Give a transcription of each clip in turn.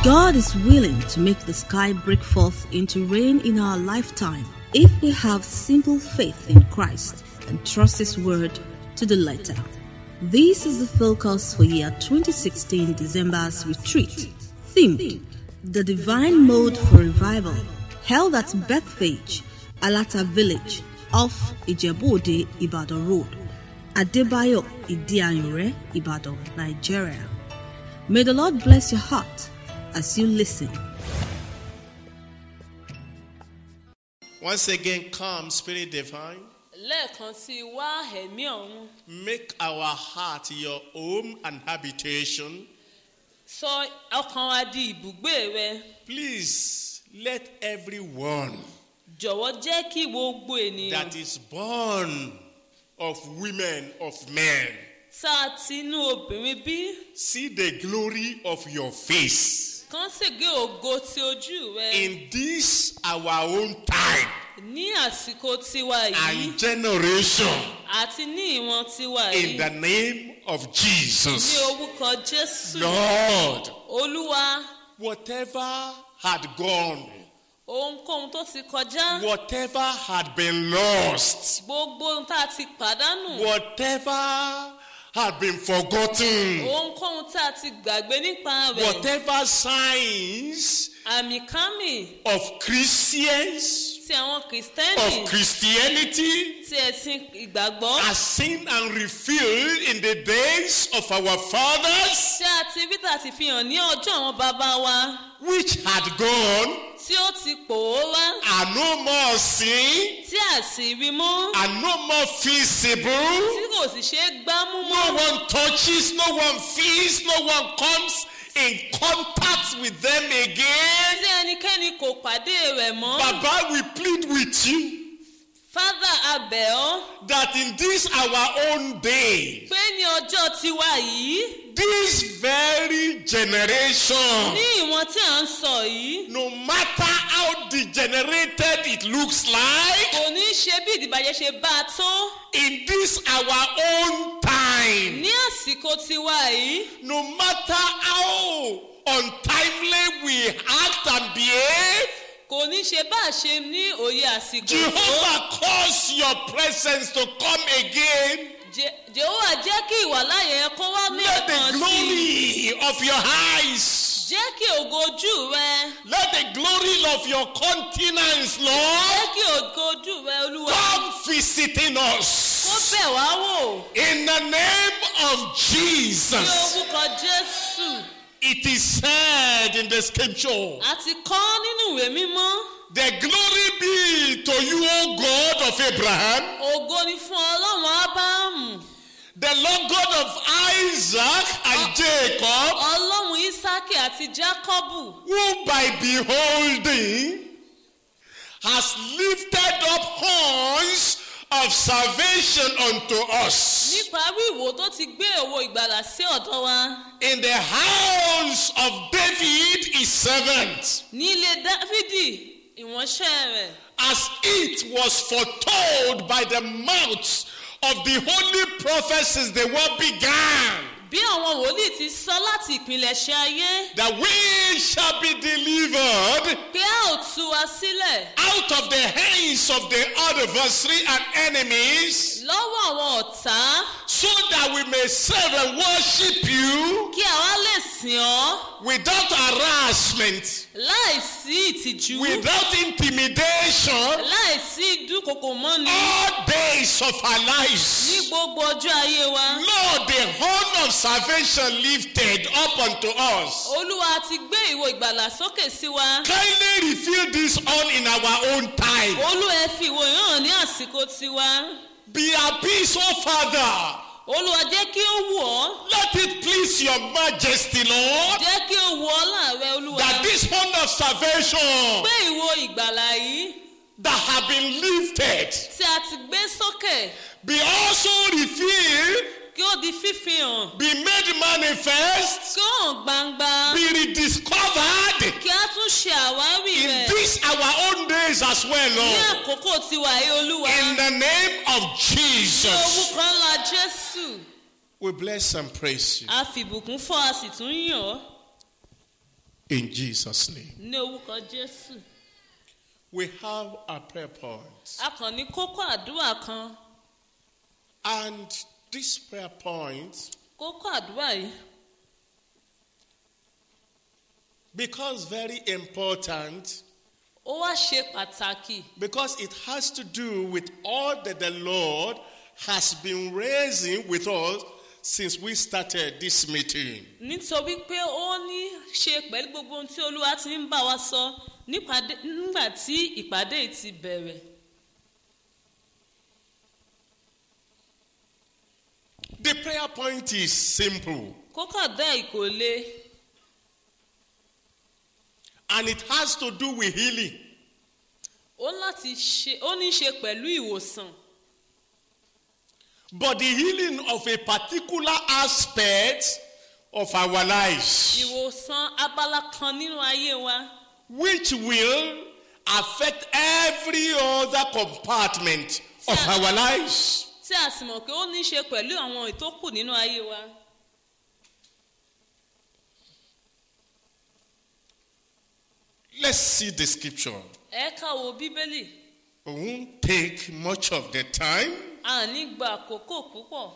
God is willing to make the sky break forth into rain in our lifetime if we have simple faith in Christ and trust His word to the letter. This is the focus for year 2016 December's retreat, themed The Divine Mode for Revival, held at Bethpage, Alata Village, off Ijebu-Ode, Ibadan Road, Adebayo Idianyure, Ibadan, Nigeria. May the Lord bless your heart as you listen. Once again, come, Spirit Divine. lẹ́ẹ̀kan sí i wá ẹ̀mí ọ̀run Make our heart your home and habitation. sọ ọkàn wa di ibùgbé rẹ Please let everyone jọ̀wọ́ jẹ́ kí gbogbo ènìyàn that is born of women, of men, tá a ti inú obìnrin bí see the glory of your face kán sì gé ògo ti ojú rẹ in this our own time ní àsìkò tiwa yìí and generation àti ní ìwọ̀n tiwa in yìí the name of ní Jesus. orúkọ jésù Lord, olúwa whatever had gone, ohunkóhun tó ti kọjá whatever had been lost, gbogbo ohun tá a ti pàdánù whatever had been forgotten, ohunkóhun tá a ti gbàgbé nípa rẹ̀ whatever signs àmì kámì of Christians, ti àwọn kìrìsìtẹ́nì of Christianity, ti ẹ̀sìn ìgbàgbọ́ are seen and revealed in the days of our fathers, tí a ti rí tà ti fi hàn ní ọjọ́ àwọn bàbá wa which had gone, tí ó ti pòórá are no more seen, tí a sì rí mọ́ are no more feasible. tí kò sì ṣe é gbámú No mọ́ one touches, no one feels, no one comes in contact with them again. tí ẹnikẹ́ni kò pàdé rẹ̀ mọ́ Baba, we plead with you fádà abẹ̀ ọ́ that in this our own day, pé ní ọjọ́ tiwa yìí this very generation, ní ìwọ̀n tí à ń sọ yìí no matter how degenerated it looks like, kò ní ṣe bí ìdìbàjẹ́ ṣe bá a tó in this our own time, ní àsìkò tiwa yìí no matter how untimely we act and behave, kò ní ṣe bá a ṣe ní òye àsìkò tó Jehovah cause your presence to come again. Je- jehova jẹ́ kí ìwàláyé ẹ kó wá ní Let the ẹ̀kan sí i glory of your eyes, jẹ́ kí ògo ojú rẹ let the glory of your countenance, Lord, jẹ́ kí ògo ojú rẹ olúwa come visiting kó us. bẹ̀ wá wò In the name of ní Jesus, orúkọ jésù it is said in the scripture, àti kọ́ nínú ìwé mímọ́ The glory be to you, O God of Abraham, ògo ni fún ọlọ́run ábáàmù the Lord God of Isaac and Jacob, ọlọ́run ísákì àti jákọ́bù who by beholding has lifted up horns of salvation unto us nípa wíwò tó ti gbé òwò ìgbàlà sí ọ̀dọ̀ wa in the house of David his servant, ní ilé dáfídì ìwọ̀nṣẹ́ rẹ̀ as it was foretold by the mouths of the holy prophets since the world began, bí àwọn wòlíì ti sọ láti ìpilẹ̀ṣẹ̀ ayé that we shall be delivered pé a ò tú wa sílẹ̀ out of the hands of the adversary and enemies, lọ́wọ́ àwọn ọ̀tá so that we may serve and worship you kí àwa lè sìn ọ́ without harassment, láì sí ìtìjú without intimidation, láì sí ìdúkokò mọ́ni all days of our ní lives. gbogbo ọjọ́ ayé wa. Lord, the horn of salvation lifted up unto us. olúwa ti gbé ìwo ìgbàlà sókè sí wa. Kindly reveal this horn in our own time. olúwa ẹ fi ìwò yìí hàn ní àsìkò tiwa. Be appeased, O Father. olúwa jẹ́ kí ó wù ọ́. Let it please your majesty, Lord, jẹ́ kí ó wù ọ́ láàrẹ olúwa. that this horn of salvation gbé ìwo ìgbàlà yìí that have been lifted tí a ti gbé sókè be also revealed, kí ó di fífihàn. be made manifest, kí ó hàn gbangba. be rediscovered kí a tún ṣe àwárí in rẹ̀. these our own days as well, ní Lord. àkókò tiwa yìí olúwa. In the name of ní Jesus, orúkọ ńlá jésù. we bless and praise you. a fìbùkún fọ́ a sì tún yàn ọ́. In Jesus' name. ní orúkọ jésù We have our prayer points. a kàn ní kókó àdúrà kan And these prayer points, kókó àdúrà yìí because very important, ó wá ṣe pàtàkì because it has to do with all that the Lord has been raising with us since we started this meeting. nítorí pé ó ní ṣe pẹ̀lú gbogbo ohun tí olúwa ti ń bá wa sọ nípàdé- nígbà tí ìpàdé yìí ti bẹ̀rẹ̀ The prayer point is simple kókó àdúrà yìí kò le and it has to do with healing. ó láti ṣe ó ní ṣe pẹ̀lú ìwòsàn But the healing of a particular aspect of our lives, ìwòsàn abala kan nínú ayé wa which will affect every other compartment of Yeah. our lives. tí a sì mọ̀ pé ó ní ṣe pẹ̀lú àwọn ìtókù nínú ayé wa Let's see the scripture. ẹ ká wo bíbélì We won't take much of the time, a ní gba àkókò púpọ̀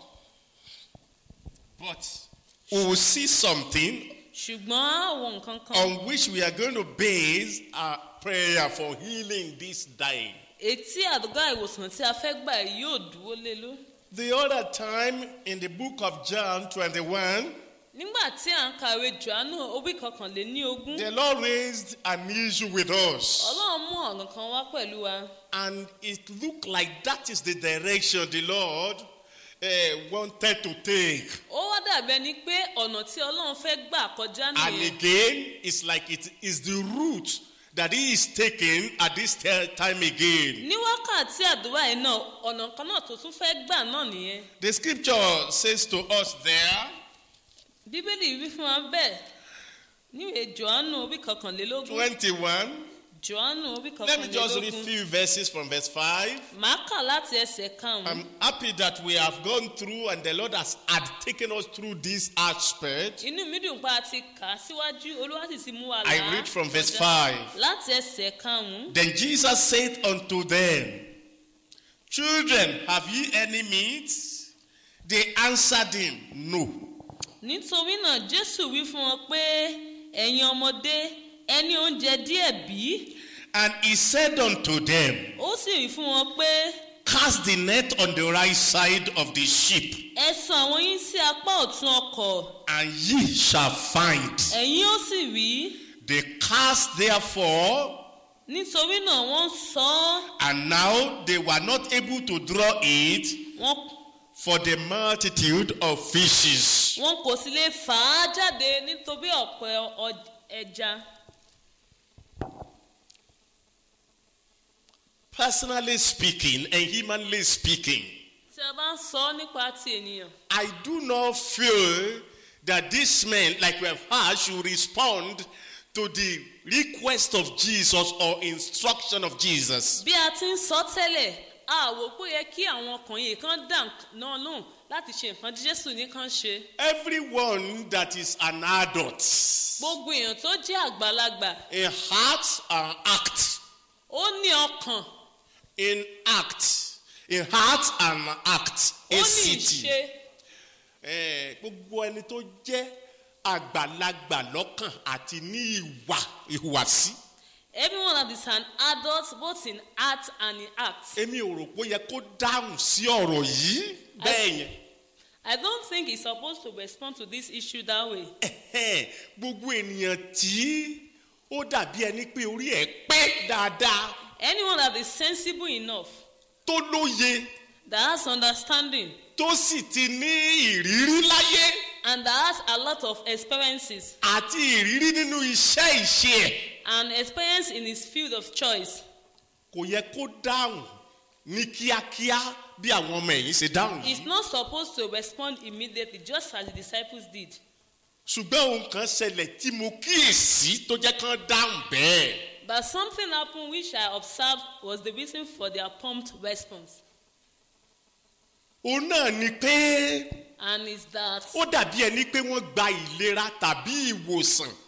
but we will see something ṣùgbọ́n àwọn nǹkan kan on which we are going to base our prayer for healing this day. etí àdúgbò ìwòsàn tí a fẹ́ gbà yìí yóò dúró lé ló. The other time in the book of John 21, nígbà tí à ń kàwé johannu orí kọkànléní ogún the Lord raised an issue with us. ọlọ́run mú ọ̀ràn kan wá pẹ̀lú wa And it looked like that is the direction the Lord uh, wanted to take. ó wá dàbí ẹni pé ọ̀nà tí ọlọ́run fẹ́ gbà kọjá And nìyẹn again, it's like it is the route that He is taking at this te- time again. ní wákàtí àdúrà yìí náà ọ̀nà kan náà tó tún fẹ́ gbà náà nìyẹn The scripture says to us there, bíbélì wí fún wa bẹ́ẹ̀ níwèé johannu orí kọkànlélógún 21. johannu orí Let me just read a kọkànlélógún few verses from verse 5. màá kà láti ẹsẹ̀ karùn-ún I'm happy that we have gone through and the Lord has had taken us through this aspect. inú mi dùn pa àti kà á síwájú olúwa sì ti mú wa là I á read from verse kọjá. 5. láti ẹsẹ̀ karùn-ún Then Jesus said unto them, Children, have ye any meat? They answered him, No. nítorí náà jésù wí fún wọn pé ẹ̀yin ọmọdé ẹni oúnjẹ díẹ̀ bí And he said unto them, ó sì wí fún wọn pé Cast the net on the right side of the ship, ẹ sọ àwọn yín sí apá ọ̀tún ọkọ̀ and ye shall find. ẹ̀yin ó sì rí They cast therefore, nítorí náà wọ́n sọ ọ́ and now they were not able to draw it wọn for the multitude of fishes. wọn kò sì lè fà á jáde nítorí ọ̀pọ̀ ọ- ẹja Personally speaking and humanly speaking, tí a bá ń sọ ọ́ nípa ti ènìyàn I do not feel that this man, like we have heard, should respond to the request of Jesus or instruction of Jesus. bí a ti ń sọ tẹ́lẹ̀ a wò pé ó yẹ kí àwọn ọkùnrin kan dà náà lóhùn láti ṣe nǹkan tí jésù nìkan ṣe Everyone that is an adult gbogbo èèyàn tó jẹ́ àgbàlagbà in heart and act, ó ní ọkàn in act, in heart and act, ó a ní city. ìṣe Eh, gbogbo ẹni tó jẹ́ àgbàlagbà lọ́kàn àti ní ìwà ìhùwàsí. everyone that is an adult both in heart and in act èmi ò rò pé ó yẹ kó dáhùn sí ọ̀rọ̀ yìí bẹ́ẹ̀ yẹn. i don't think he's supposed to respond to this issue that way Ẹ̀hẹ́n, gbogbo ènìyàn tí ó dàbí ẹni pé orí ẹ̀ pẹ́ dáadáa anyone that is sensible enough tó lóye that has understanding tó sì ti ní ìrírí láyé and that has a lot of experiences àti ìrírí nínú iṣẹ́ ìṣe ẹ̀ and experience in his field of choice kò yẹ kó dáhùn ní kíákíá bí àwọn ọmọ ẹ̀yìn ṣe dáhùn yìí. he's not supposed to respond immediately just as the disciples did ṣùgbọ́n ohun kan ṣẹlẹ̀ tí mo kíyèsí tó jẹ́ kán dáhùn bẹ́ẹ̀. but something happened which i observed was the reason for their prompt response òun náà ni pé and is that ó dàbí ẹni pé wọ́n gba ìlera tàbí ìwòsàn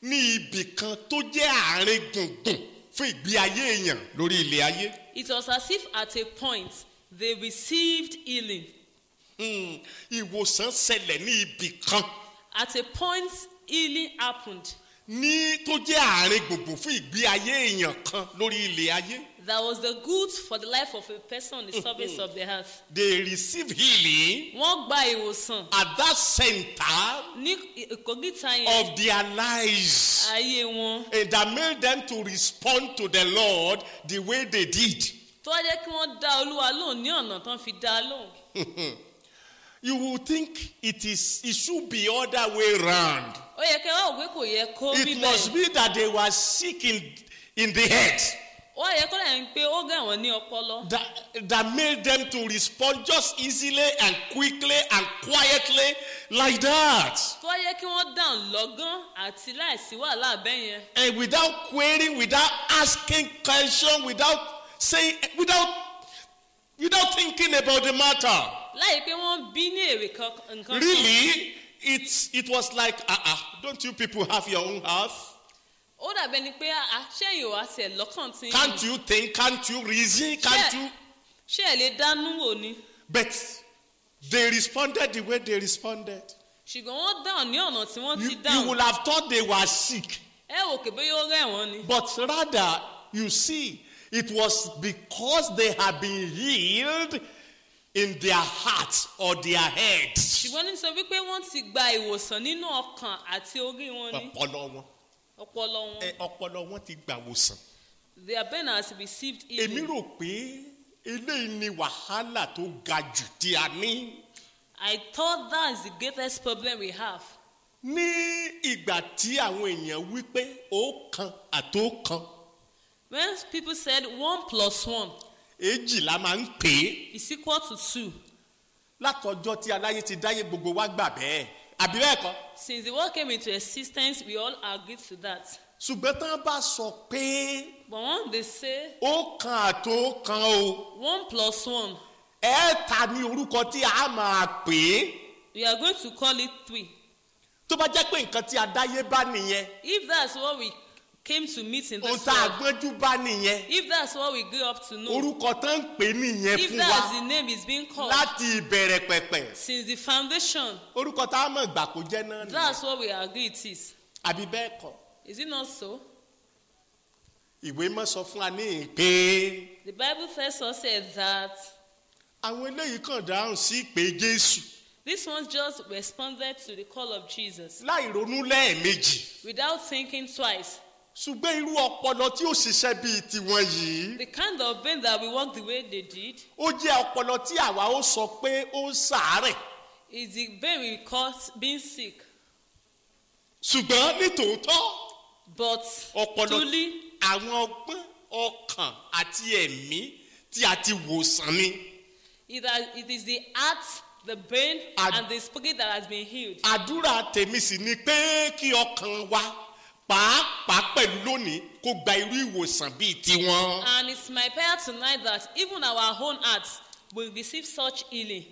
ní ibì kan tó jẹ́ àárín gbùngbùn fún ìgbé ayé èèyàn lórí ilẹ̀ ayé. It was as if at a point they received healing. Hmm, ìwòsàn ṣẹlẹ̀ ní ibì kan At a point, healing happened. ní tó jẹ́ àárín gbùngbùn fún ìgbé ayé èèyàn kan lórí ilẹ̀ ayé. That was the goods for the life of a person on the surface of the earth. they receive healing Wọ́n gba ìwòsàn at that center ní ìkógìtà yẹn of their lives. ayé wọn. and that made them to respond to the Lord the way they did. Tó wá jẹ́ kí wọ́n dá Olúwa lóhùn ní ọ̀nà tán fi dá a lóhùn. You will think it is it should be other way round. Ó yẹ kí wọ́n wò pé kò yẹ kó rí It must bẹ́ẹ̀. be that they were sick in, in the head Ó yẹ kó lẹ́yìn pé ó gà wọ́n ní ọpọlọ. that, that made them to respond just easily and quickly and quietly like that. Tó wá yẹ kí wọ́n dáhùn lọ́gán àti láìsí wàhálà bẹ́ẹ̀ yẹn. And without querying, without asking question, without saying, without without thinking about the matter. Láì pé wọ́n bí ní èrè kan- nǹkan kan. Really, it's it was like, uh uh, don't you people have your own house? Ó dàbẹ́ ni pé àṣẹyìn wá tiẹ̀ lọ́kàn tí. Can't you think? Can't you reason? Can't Ṣé- you? Ṣé ẹ lè dánú wò ni? But they responded the way they responded. Ṣùgbọ́n wọ́n dáhùn ní ọ̀nà tí wọ́n You, ti you dáhùn. would have thought they were sick, Ẹ wò pé bóyá ó rẹ̀ wọ́n ni. but rather, you see, it was because they had been healed in their hearts or their heads. Ṣùgbọ́n nítorí pé wọ́n ti gba ìwòsàn nínú ọkàn àti orí wọn ni. Ọpọlọ wọn. Ọpọlọ wọn. Ẹ, Ọpọlọ wọn ti gbà wòsàn. Their brain has received Èmi healing. rò pé eléyìí ni wàhálà tó ga jù tí a ní. I thought that is the greatest problem we have. Ní ìgbà tí àwọn èèyàn wí pé ó kan àtó kan, When people said one plus one èjì la máa ń pè é. is equal to two, látọjọ́ tí aláyé ti dáyé gbogbo wa gbà bẹ́ẹ̀ àbí bẹ́ẹ̀ kọ́ since the world came into existence, we all agreed to that. ṣùgbọ́n tán bá sọ pé But when they say ó kan àtó kan o one plus one, ẹ ta ní orúkọ tí a máa pè é we are going to call it three. tó bá jẹ́ pé nǹkan tí adáyé bá nìyẹn If that's what we came to meet in ohun this tá a world, gbọ́njú bá nìyẹn if that's what we grew up to know, orúkọ tán ń pè nìyẹn if fún that's wa the name is being called láti ìbẹ̀rẹ̀ pẹ̀pẹ̀ since the foundation, orúkọ tá a mọ̀ gbà kó jẹ́ náà nìyẹn that's what we agree it is. àbí bẹ́ẹ̀ kọ́ Is it not so? ìwé mọ́ sọ fún wa ní ìpè The Bible tells us here that àwọn eléyìí kàn dáhùn sí ìpè Jésù this one just responded to the call of Jesus láì ronú lẹ́ẹ̀mejì. without thinking twice. ṣùgbọ́n irú ọpọlọ tí ó ṣiṣẹ́ bíi tiwọn yìí The kind of brain that we work the way they did ó jẹ́ ọpọlọ tí àwa ó sọ pé ó ń ṣàárẹ̀ is the brain we call being sick. ṣùgbọ́n nítòótọ́ But ọpọlọ truly, àwọn ọgbọ́n ọkàn àti ẹ̀mí tí a ti wòsàn ni it, has, it is the heart, the brain, Ad- and the spirit that has been healed. àdúrà tèmi sì ni pé kí ọkàn wa pàápàá pẹ̀lú lónìí kó gba irú ìwòsàn bíi tiwọn. And it's my prayer tonight that even our own hearts will receive such healing.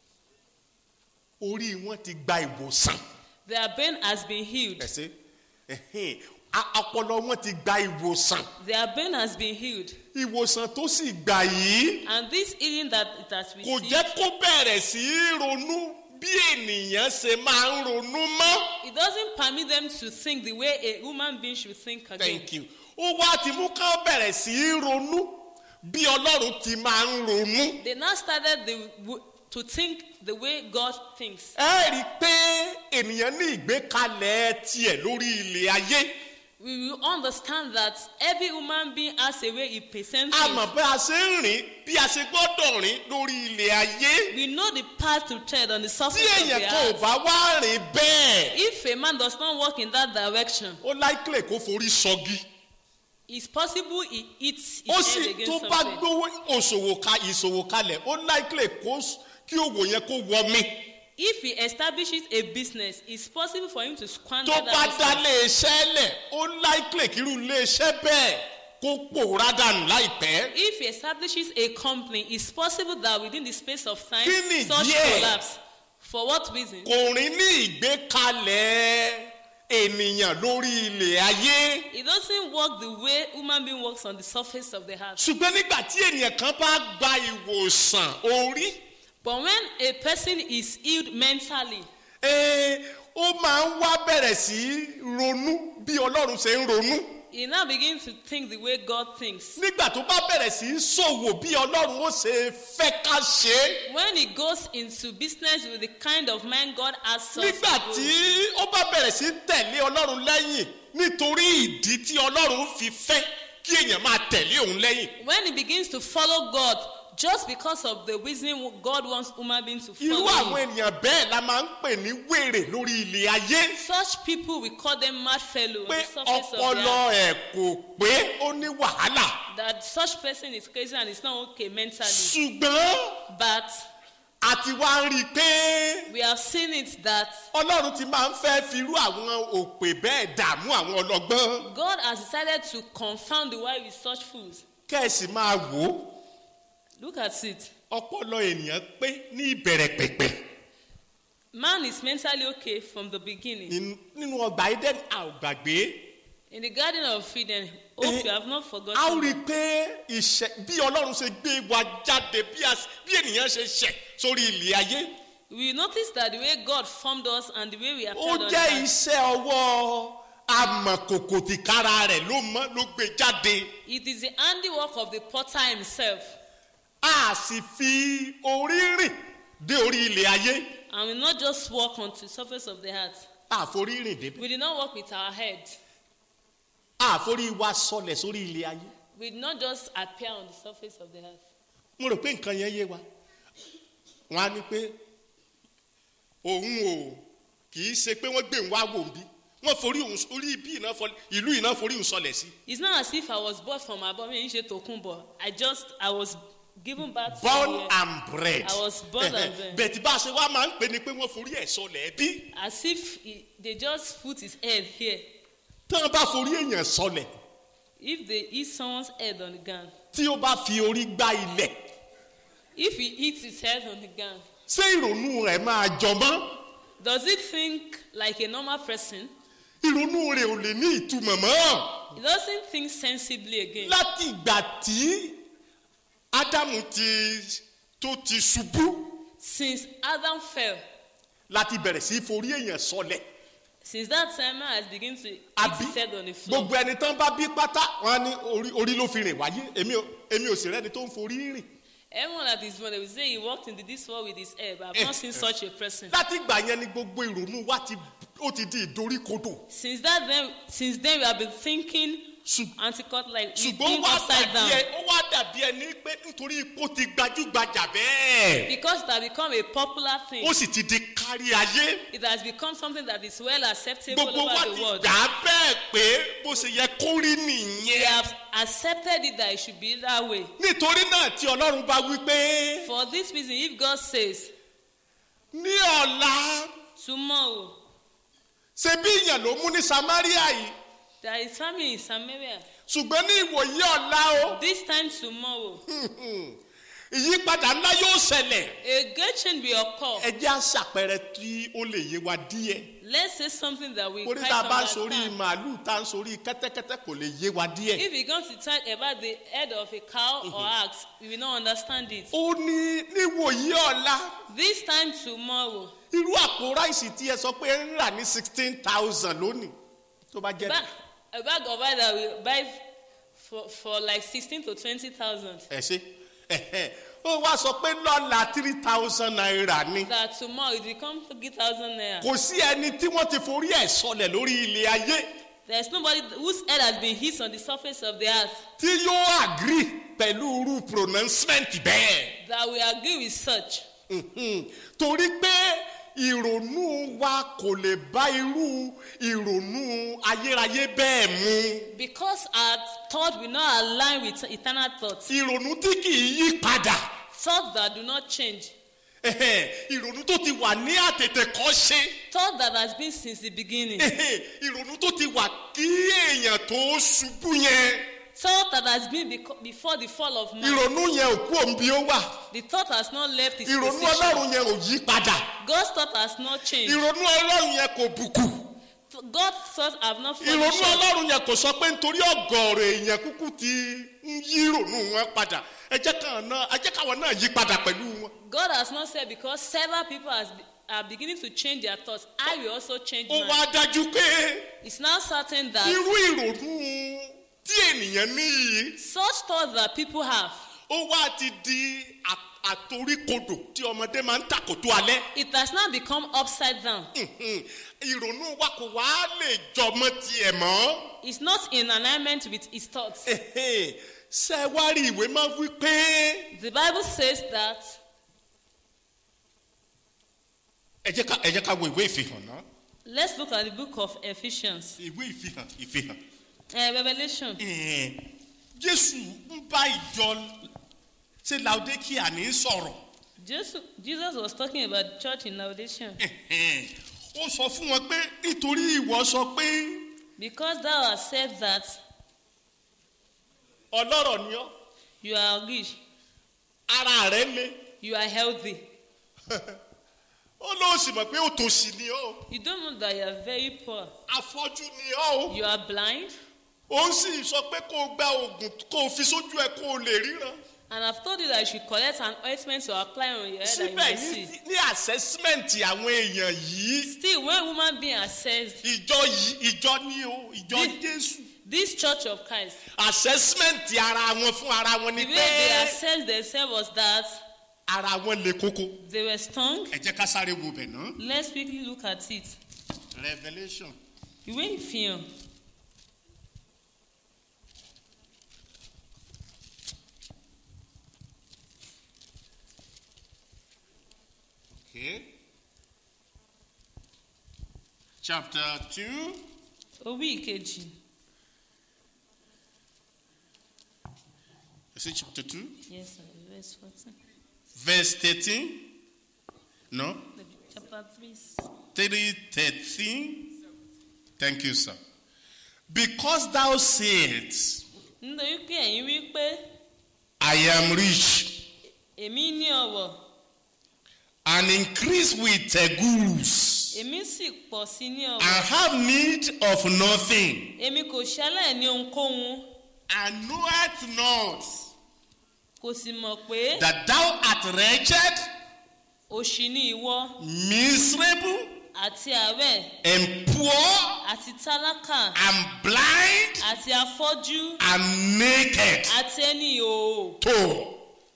orí wọn ti gba ìwòsàn. Their brain has been healed. ẹ̀sẹ̀ ẹ̀hìn, a- ọpọlọ wọn ti gba ìwòsàn. Their brain has been healed. ìwòsàn tó sì gbà yìí. And this healing that it has kò received, jẹ́ kó bẹ̀rẹ̀ sí í ronú bí ènìyàn ṣe máa ń ronú mọ́. it doesn't permit them to think the way a human being should think again. thank you. ó wá ti mú ká bẹ̀rẹ̀ sí í ronú bí ọlọ́run ti máa ń ronú. They now started the, w- to think the way God thinks. ẹ rí i pé ènìyàn ní ìgbékalẹ̀ tiẹ̀ lórí ilẹ̀ ayé. We will understand that every human being has a way he presents a things. mọ̀ bí a ṣe ń rìn bí a ṣe gbọ́dọ̀ rìn lórí ilẹ̀ ayé. We know the path to tread on the tí surface of èèyàn the kan ò earth. bá wá rìn bẹ́ẹ̀ If a man does not walk in that direction, ó láìpẹ́ kó forí sọgi. it's possible he eats ó his sì head tó against bá something. gbówó òṣòwò ka ìṣòwò kalẹ̀ ó láìpẹ́ kó s- kí òwò yẹn kó wọ mi. If he establishes a business, it's possible for him to squander tó bá that dá business. iléeṣẹ́ lẹ̀ ó láìpẹ́ kírú iléeṣẹ́ bẹ́ẹ̀ kó pòórá dànù láìpẹ́. If he establishes a company, it's possible that within the space of time, Kí ni such díẹ̀? collapse. For what reason? kò rìn ní ìgbékalẹ̀ ènìyàn lórí ilẹ̀ ayé. It doesn't work the way human being works on the surface of the earth. ṣùgbọ́n nígbà tí ènìyàn kan bá gba ìwòsàn orí But when a person is healed mentally, eh, ó máa ń wá bẹ̀rẹ̀ sí í ronú bí ọlọ́run ṣe ń ronú. he now begins to think the way God thinks. nígbà tó bá bẹ̀rẹ̀ sí í ṣòwò bí ọlọ́run ó ṣe fẹ́ ká ṣe é. When he goes into business with the kind of man God has us to nígbà go, tí ó bá bẹ̀rẹ̀ sí í tẹ̀lé ọlọ́run lẹ́yìn nítorí ìdí tí ọlọ́run fi fẹ́ kí èèyàn máa tẹ̀lé òun lẹ́yìn. when he begins to follow God just because of the reason God wants human beings to irú follow àwọn him. ènìyàn bẹ́ẹ̀ la máa ń pè ní wèrè lórí ilẹ̀ ayé. Such people we call them mad fellow on pé the surface of the ọpọlọ earth. ẹ̀ kò pé ó ní wàhálà. That such person is crazy and is not okay mentally. ṣùgbọ́n But àti wá ń rí i pé we have seen it that ọlọ́run ti máa ń fẹ́ firú àwọn òpè bẹ́ẹ̀ dààmú àwọn ọlọ́gbọ́n. God has decided to confound the wise with such fools. kẹ́ẹ̀sì máa wò ó Look at it. ọpọlọ ènìyàn pé ní ìbẹ̀rẹ̀ pẹ̀pẹ̀. Man is mentally okay from the beginning. Nínú- nínú ọgbà eden a ò gbàgbé In the Garden of Eden, hope Eh, you have not a ó forgotten. rí i pé ìṣẹ̀ bí ọlọ́run ṣe gbé wa jáde bí a- bí ènìyàn ṣe ṣẹ̀ sórí ilẹ̀ ayé We notice that the way God formed us and the way we ó appeared on jẹ́ earth, iṣẹ́ ọwọ́ amọ̀kòkò tìkára rẹ̀ ló mọ́ ló gbé jáde it is the handiwork of the potter himself. a sì fi orí rìn dé orí ilẹ̀ ayé And we not just walk on the surface of the earth. àforí rìn débẹ̀ We did not walk with our head. àforí wa sọlẹ̀ sórí ilẹ̀ ayé We did not just appear on the surface of the earth. mo rò pé nǹkan yẹn yé wa wọn á ní pé òun ò kì í ṣe pé wọ́n gbé òun wá wò ń bí wọ́n forí òun orí ibi iná fọ ìlú iná forí òun sọlẹ̀ sí It's not as if I was born from above me, Ishe Tokunbo. I just, I was given birth born here. and bred I was born and bred. bẹ̀tì bá a ṣe wá máa ń pè ní pé wọ́n forí ẹ̀ sọlẹ̀ bí As if he, they just put his head here. tí wọ́n bá forí èèyàn sọlẹ̀ If they hit someone's head on the ground, tí ó bá fi orí gbá ilẹ̀ if he hits his head on the ground, ṣé ìrònú rẹ̀ máa jọmọ́ does it think like a normal person? ìrònú rẹ̀ ò lè ní ìtumọ̀ mọ́ He doesn't think sensibly again. láti ìgbà tí ádámù ti tó ti ṣubú Since Adam fell, láti bẹ̀rẹ̀ sí í forí èèyàn sọlẹ̀ since that time man has begun to hit àbí his head on the floor. gbogbo ẹni tán bá bí pátá wọn á ní orí orí ló fi rìn wáyé èmi ò èmi ò sì rẹ́ni tó ń forí rìn Everyone that is born, they will say he walked into this world with his head, but I've not seen such a person. láti ìgbà yẹn ni gbogbo ìrònú wa ti ó ti di ìdoríkodò Since that then, since then we have been thinking Ṣù- anti-cut like we ṣùgbọ́n think wá upside dàbí down. ẹ ó wá dàbí ẹni pé nítorí ipò ti gbajúgbajà bẹ́ẹ̀ Because it has become a popular thing. ó sì ti di kárí ayé It has become something that is well acceptable gbogbo wa over ti the world. gbà á bẹ́ẹ̀ pé bó ṣe yẹ kó rí We nìyẹn have accepted it that it should be that way. nítorí náà tí ọlọ́run bá wí pé For this reason, if God says, ní ọ̀la tomorrow, ṣe bí ìyàn ló mú ní samaria yìí there is famine in Samaria, ṣùgbọ́n ní ìwòyí ọ̀la o this time tomorrow, ìyípadà ńlá yóò ṣẹlẹ̀ a great change will occur. ẹ jẹ́ àṣàpẹrẹ tí ó lè yé wa díẹ̀ Let's say something that we orí quite tá a bá ń sorí understand. màálù tá a ń sorí kẹ́tẹ́kẹ́tẹ́ kò lè yé wa díẹ̀. If we going to talk about the head of a cow or ox, we will not understand it. ó ní níwòyí ọ̀la This time tomorrow, irú àpò ráìsì tí ẹ sọ pé ẹ ń rà ní sixteen thousand lónìí tó bá jẹ́ ba- a bag of rice that we buy for, for like sixteen to twenty thousand. ẹ ṣe ẹhẹ. ó wá sọ pé lọ́la three thousand naira ni That tomorrow it become three thousand naira. kò sí ẹni tí wọ́n ti forí ẹ̀ sọlẹ̀ lórí ilé ayé There's nobody whose head has been hit on the surface of the earth tí yóò agree pẹ̀lú irú pronouncement bẹ́ẹ̀. that we agree with such. Mhm. torí pé ìrònú wa kò lè bá irú ìrònú ayérayé bẹ́ẹ̀ mu Because our thought will not align with eternal thoughts. ìrònú tí kì í yí padà Thoughts that do not change. Ẹhẹ́, ìrònú tó ti wà ní àtètè kọ́ ṣe Thought that has been since the beginning. Ẹhẹ́, ìrònú tó ti wà kí èèyàn tó ṣubú yẹn Thought that has been beco- before the fall of man. ìrònú yẹn ò kú òǹbí ó wà The thought has not left its ìrònú position. ọlọ́run yẹn ò yí padà God's thought has not changed. ìrònú ọlọ́run yẹn kò bùkù God thought I've not ìrònú furnished us. ọlọ́run yẹn kò sọ pé nítorí ọgọ́rọ̀ èèyàn kúkú ti ń yí ìrònú wọn padà ẹ jẹ́ káwọn náà ẹ jẹ́ káwọn náà yí padà pẹ̀lú wọn. God has not said because several people has, are beginning to change their thoughts, I will also change ó mine. wá dájú pé It's now certain that irú ìrònú tí ènìyàn ní yìí such thoughts that people have, ó wá ti di à- àtoríkodò tí ọmọdé máa ń tàkòtò alẹ́. it has now become upside down. Mhm. ìrònú wa kò wá lè jọmọ tiẹ̀ mọ́. It's not in alignment with his thoughts. Ẹ̀hẹ́n. ṣé ẹ wá rí ìwé máa wí pé The Bible says that ẹ jẹ́ ká ẹ jẹ́ ká wo ìwé ìfihàn náà. let's look at the book of Ephesians, ìwé ìfihàn ìfihàn. uh, Revelation. Ẹ̀hẹ́n. jésù ń bá ìjọ ṣe laodikia ní sọ̀rọ̀. Jesus, Jesus was talking about the church in Laodicea. Ẹ̀hẹ́n. ó sọ fún wọn pé nítorí ìwọ sọ pé Because thou hast said that ọlọ́rọ̀ ni ọ́ you are rich, ara rẹ̀ le. you are healthy, ó lóun sì mọ̀ pé òtòṣì ni ọ́ o. you don't know that you are very poor, afọ́jú ni ọ́ o. you are blind, ó sì sọ pé kó o gba oògùn kó o fi sójú ẹ kó o lè ríran. and I've told you that you should collect an ointment to apply on your head that you síbẹ̀ may ní see. ní assessment àwọn èèyàn yìí Still, when woman being assessed, ìjọ yìí ìjọ ní o ìjọ Ní- jésù this church of Christ, assessment ara wọn fún ara wọn ni the way they pé assessed themselves was that ara wọn le koko. they were stung. ẹ jẹ́ ká sáré wo bẹ̀ náà. Let's quickly look at it. revolution Ìwé ìfihàn okay. chapter two orí ìkejì is it chapter two yes sir verse fourteen verse thirteen no chapter three three thirteen thank you sir because thou sayest nítorí pé ẹ̀yin wí pé I am rich èmi ní ọ̀wọ̀ and increase with uh, goods èmi sì pọ̀ sí ní and ọ̀wọ̀ have need of nothing èmi kò ṣẹlẹ̀ ní ohunkóhun and knoweth not kò sì mọ̀ pé that thou art wretched, òṣì ni ìwọ miserable, àti àárẹ̀ and poor, àti tálákà and blind, àti afọ́jú and naked. àti ẹni ìhòòhò To.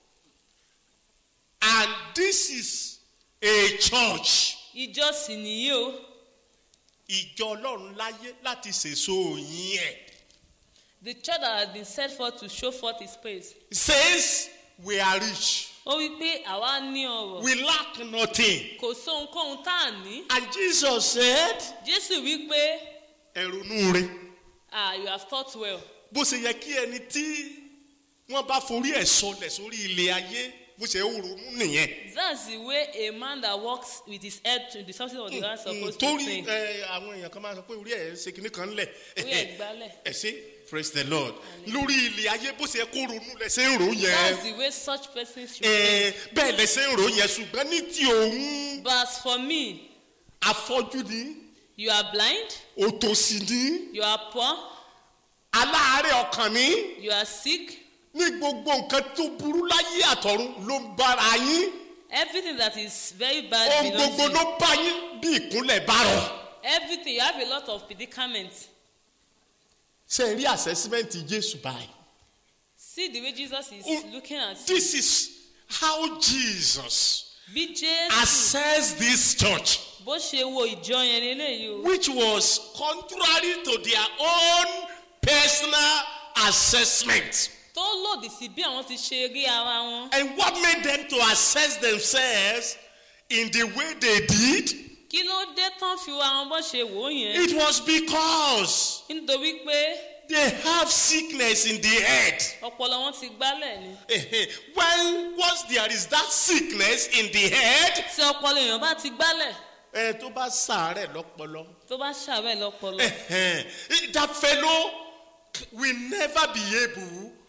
And this is a church. ìjọ sì nìyí o Ìjọ Ọlọ́run láyé láti sèso yín ẹ̀. the church that has been set forth to show forth his praise Says we are rich. ó wí pé àwa ní ọ̀rọ̀ We lack nothing. kò sóhunkóhun tá à ní And Jesus said, jésù wí pé ẹ̀rùnú rẹ̀. ah you have thought well bó ṣe yẹ kí ẹni tí wọ́n bá forí ẹ̀ sọlẹ̀ sórí ilé ayé bó ṣe ń ronú nìyẹn. that's the way a man that walks with his head to the surface of the ground is supposed to torí think ẹ, àwọn èèyàn kan máa sọ pé orí ẹ̀ ṣe kinní kan lẹ̀. orí ẹ̀ gbálẹ̀ ẹ ṣe praise the lord lórí ilé ayé bó ṣe yẹ kó ronú lẹ ṣe ń rò that's yẹn. the way such persons should Ẹ, think bẹ́ẹ̀ lẹ ṣe ń rò yẹn ṣùgbọ́n ní ti òun but as for me afọ́jú ni you are blind òtòṣì ni you are poor aláàárẹ̀ ọkàn ni you are sick ní gbogbo nǹkan tó burú láyé àtọ̀run ló ń bára yín everything that is very bad ohun belongs gbogbo to ló you bá yín bí ìkúnlẹ̀ bá rọ̀. everything you have a lot of predicaments ṣe rí assessment jésù báyìí. see the way jesus is Oh, looking at you this is how jesus bí jésù assessed this church bó ṣe wo ìjọ yẹn lélẹ́yìí o which was contrary to their own personal assessment. tó lòdì sí bí àwọn ti ṣe rí ara wọn and what made them to assess themselves in the way they did kí ló dé tán fi wo àwọn bó ṣe wò ó yẹn it was because nítorí pé they have sickness in the head. ọpọlọ wọn ti gbálẹ̀ ni when once there is that sickness in the head. tí ọpọlọ èèyàn bá ti gbálẹ̀ ẹ tó bá sàárẹ̀ lọ́pọlọ. tó bá ṣàbẹ̀ lọ́pọlọ that fellow will never be able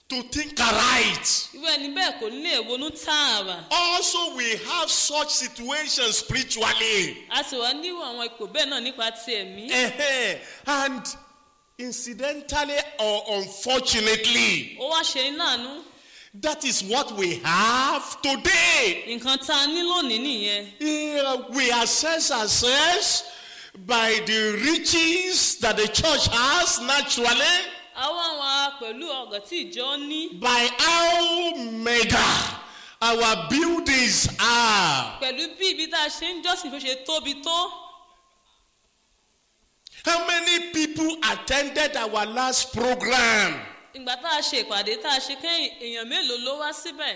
to think right. irú ẹni bẹ́ẹ̀ kò ní lè ronú tààrà Also, we have such situations spiritually. a sì wá nírú àwọn ipò bẹ́ẹ̀ náà nípa ti ẹ̀mí Eh-heh. And incidentally or unfortunately, ó wá ṣe ní láàánú that is what we have today. nǹkan tá a ní lónìí nìyẹn Eh, we assess ourselves by the riches that the church has naturally, àwọn àwọn pẹ̀lú ọ̀gọ̀ tí ìjọ ní by how mega our buildings are. pẹ̀lú bí ibi tá a ṣe ń jọ́sìn tó ṣe tóbi tó How many people attended our last program? ìgbà tá a ṣe ìpàdé tá a ṣe kẹ́yìn èèyàn mélòó ló wá síbẹ̀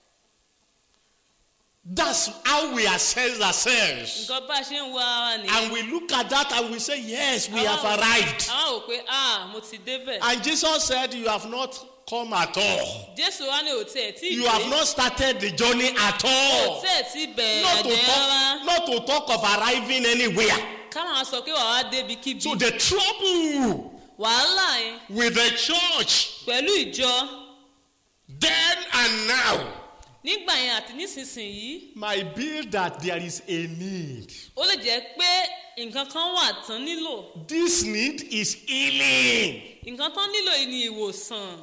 That's how we assess ourselves. nǹkan bá a ṣe ń wo ara nìyẹn And we look at that and we say, Yes, we have Àwa ò- arrived. àwa ò pé ah mo ti débẹ̀ And Jesus said, You have not come at all. jésù wá ní òtí ẹ̀ tí You have not started the journey at all. òtí ẹ̀ tí bẹ̀rẹ̀ Not to, àjẹ́ rárá talk, not to talk of arriving anywhere. ká máa sọ pé wàá wá débi kíbi So the trouble wàhálà yẹn with the church pẹ̀lú ìjọ then and now nígbà yẹn àti nísinsìnyí might be that there is a need. ó lè jẹ́ pé nǹkan kan wà tán nílò This need is healing, nǹkan tán nílò yìí ni ìwòsàn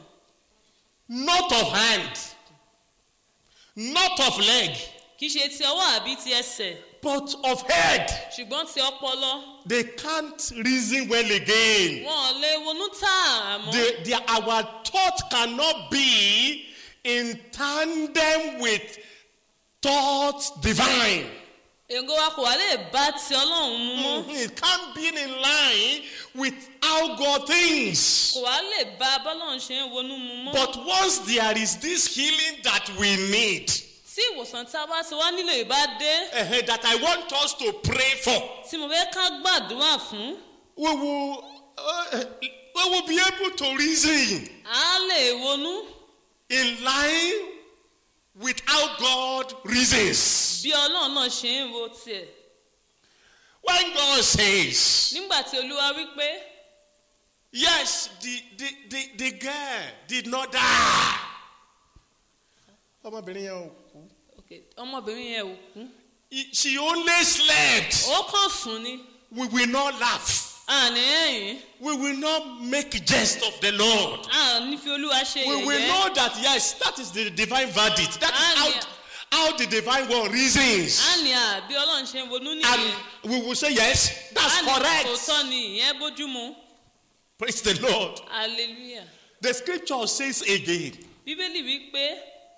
not of hand, not of leg, kì í ṣe ti ọwọ́ àbí ti ẹsẹ̀ but of head. ṣùgbọ́n ti ọpọlọ They can't reason well again. wọn ò lè ronú tààrà mọ́ They, they, our thought cannot be in tandem with thoughts divine. èrò wa kò wá lè bá ti ọlọ́run mu mọ́ Mhm, It can't be in line with how God thinks. kò wá lè bá bọ́lọ́run ṣe ń ronú mu mọ́ But once there is this healing that we need, tí ìwòsàn tá a bá ti wá nílò ìbá dé eh, that I want us to pray for, tí mo fẹ́ ká gbàdúrà fún we will, uh, we will be able to reason á lè ronú in line with how God reasons. bí ọlọ́run náà ṣe ń ro tiẹ̀ When God says, nígbà tí olúwa wí pé Yes, the, the, the, the girl did not die. ọmọbìnrin yẹn ò kú. ok ọmọbìnrin yẹn ò kú He- She only slept. ó kàn sùn ni We will not laugh. àní ẹ̀yìn We will not make jest of the Lord. àní fi olúwa ṣe We will yẹ̀yẹ́ know that, yes, that is the divine verdict. That is Hallelujah. how, how the divine one reasons. àní à bí ọlọ́run ṣe ń ronú And nìyẹn we will say, yes, that's àní correct. òótọ́ ni ìyẹn bójúmu Praise the Lord. hallelujah The scripture says again, bíbélì wí pé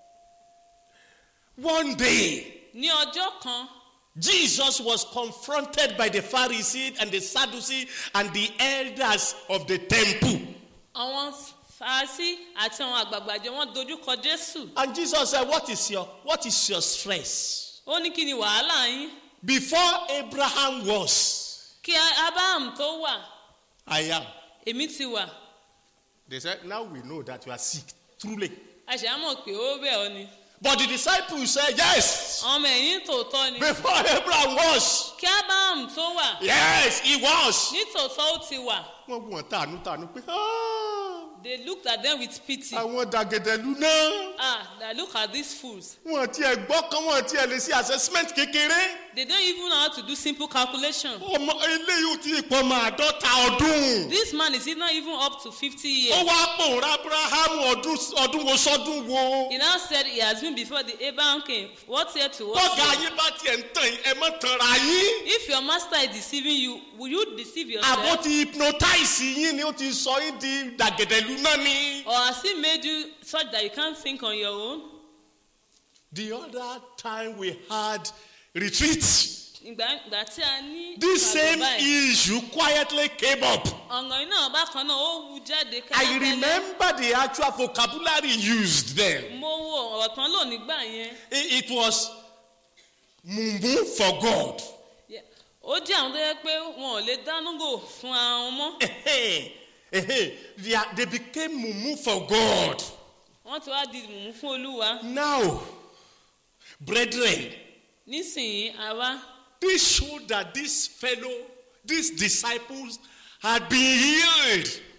one day, ní ọjọ́ kan Jesus was confronted by the Pharisees and the Sadducees and the elders of the temple. àwọn fàásì àti àwọn àgbààgbà jẹ wọn dojúkọ jésù And Jesus said, What is your what is your stress? ó ní kí ni wàhálà yín Before Abraham was, kí abraham tó wà I am. èmi ti wà They said, Now we know that you are sick, truly. àṣà mọ̀ pé ó bẹ̀ ọ́ ni But the disciples said, Yes, ọmọ ẹ̀yìn tòótọ́ ni before Abraham was. kí abraham tó wà Yes, he was. nítòótọ́ ó ti wà Wọ́n wọ̀n tànú tànú pé "Ah, they looked at them with pity àwọn dàgẹ̀dẹ̀lú náà. ah that look at these fools Wọ́n tiẹ̀ gbọ́ kan wọ́n tiẹ̀ lè ṣe assessment kékeré. they don't even know how to do simple calculation Ọmọ eléyìí ò tí ì pọ̀ mọ́ àádọ́ta ọdún. this man is not even up to fifty Ó years wá pòórá Abraham ọdún ọdún wo sọ́dún wo. he now said he has been before the abraham came what year to what Bọ́gà year yín bá tiẹ̀ ń tàn yín, ẹ mọ́ tanra yín. if your master is deceiving you will you deceive Àbó yourself ti hypnotize yín ni ó ti sọ yín di dàgẹ̀dẹ̀lú náà ni. or has he made you such that you can't think on your own The other time we had retreat, ìgbà ìgbà tí a ní this same ìpàgọ́ báyìí, issue quietly came up. ọ̀ngàn iná bákan náà ó wu jáde I kẹ́lẹ́kẹ́lẹ́ remember the actual vocabulary used then. mo wo ọ̀rọ̀ tán lò nígbà yẹn It, it was mumu for God. Yeah. ó jẹ́ àwọn tó yẹ pé wọn ò lè dánúgò fún ara wọn mọ́ Ehe, ehe, they, are- they became mumu for God. wọ́n ti wá di mùmú fún olúwa Now, brethren, nísìnyí àwa this showed that this fellow, these disciples had been healed.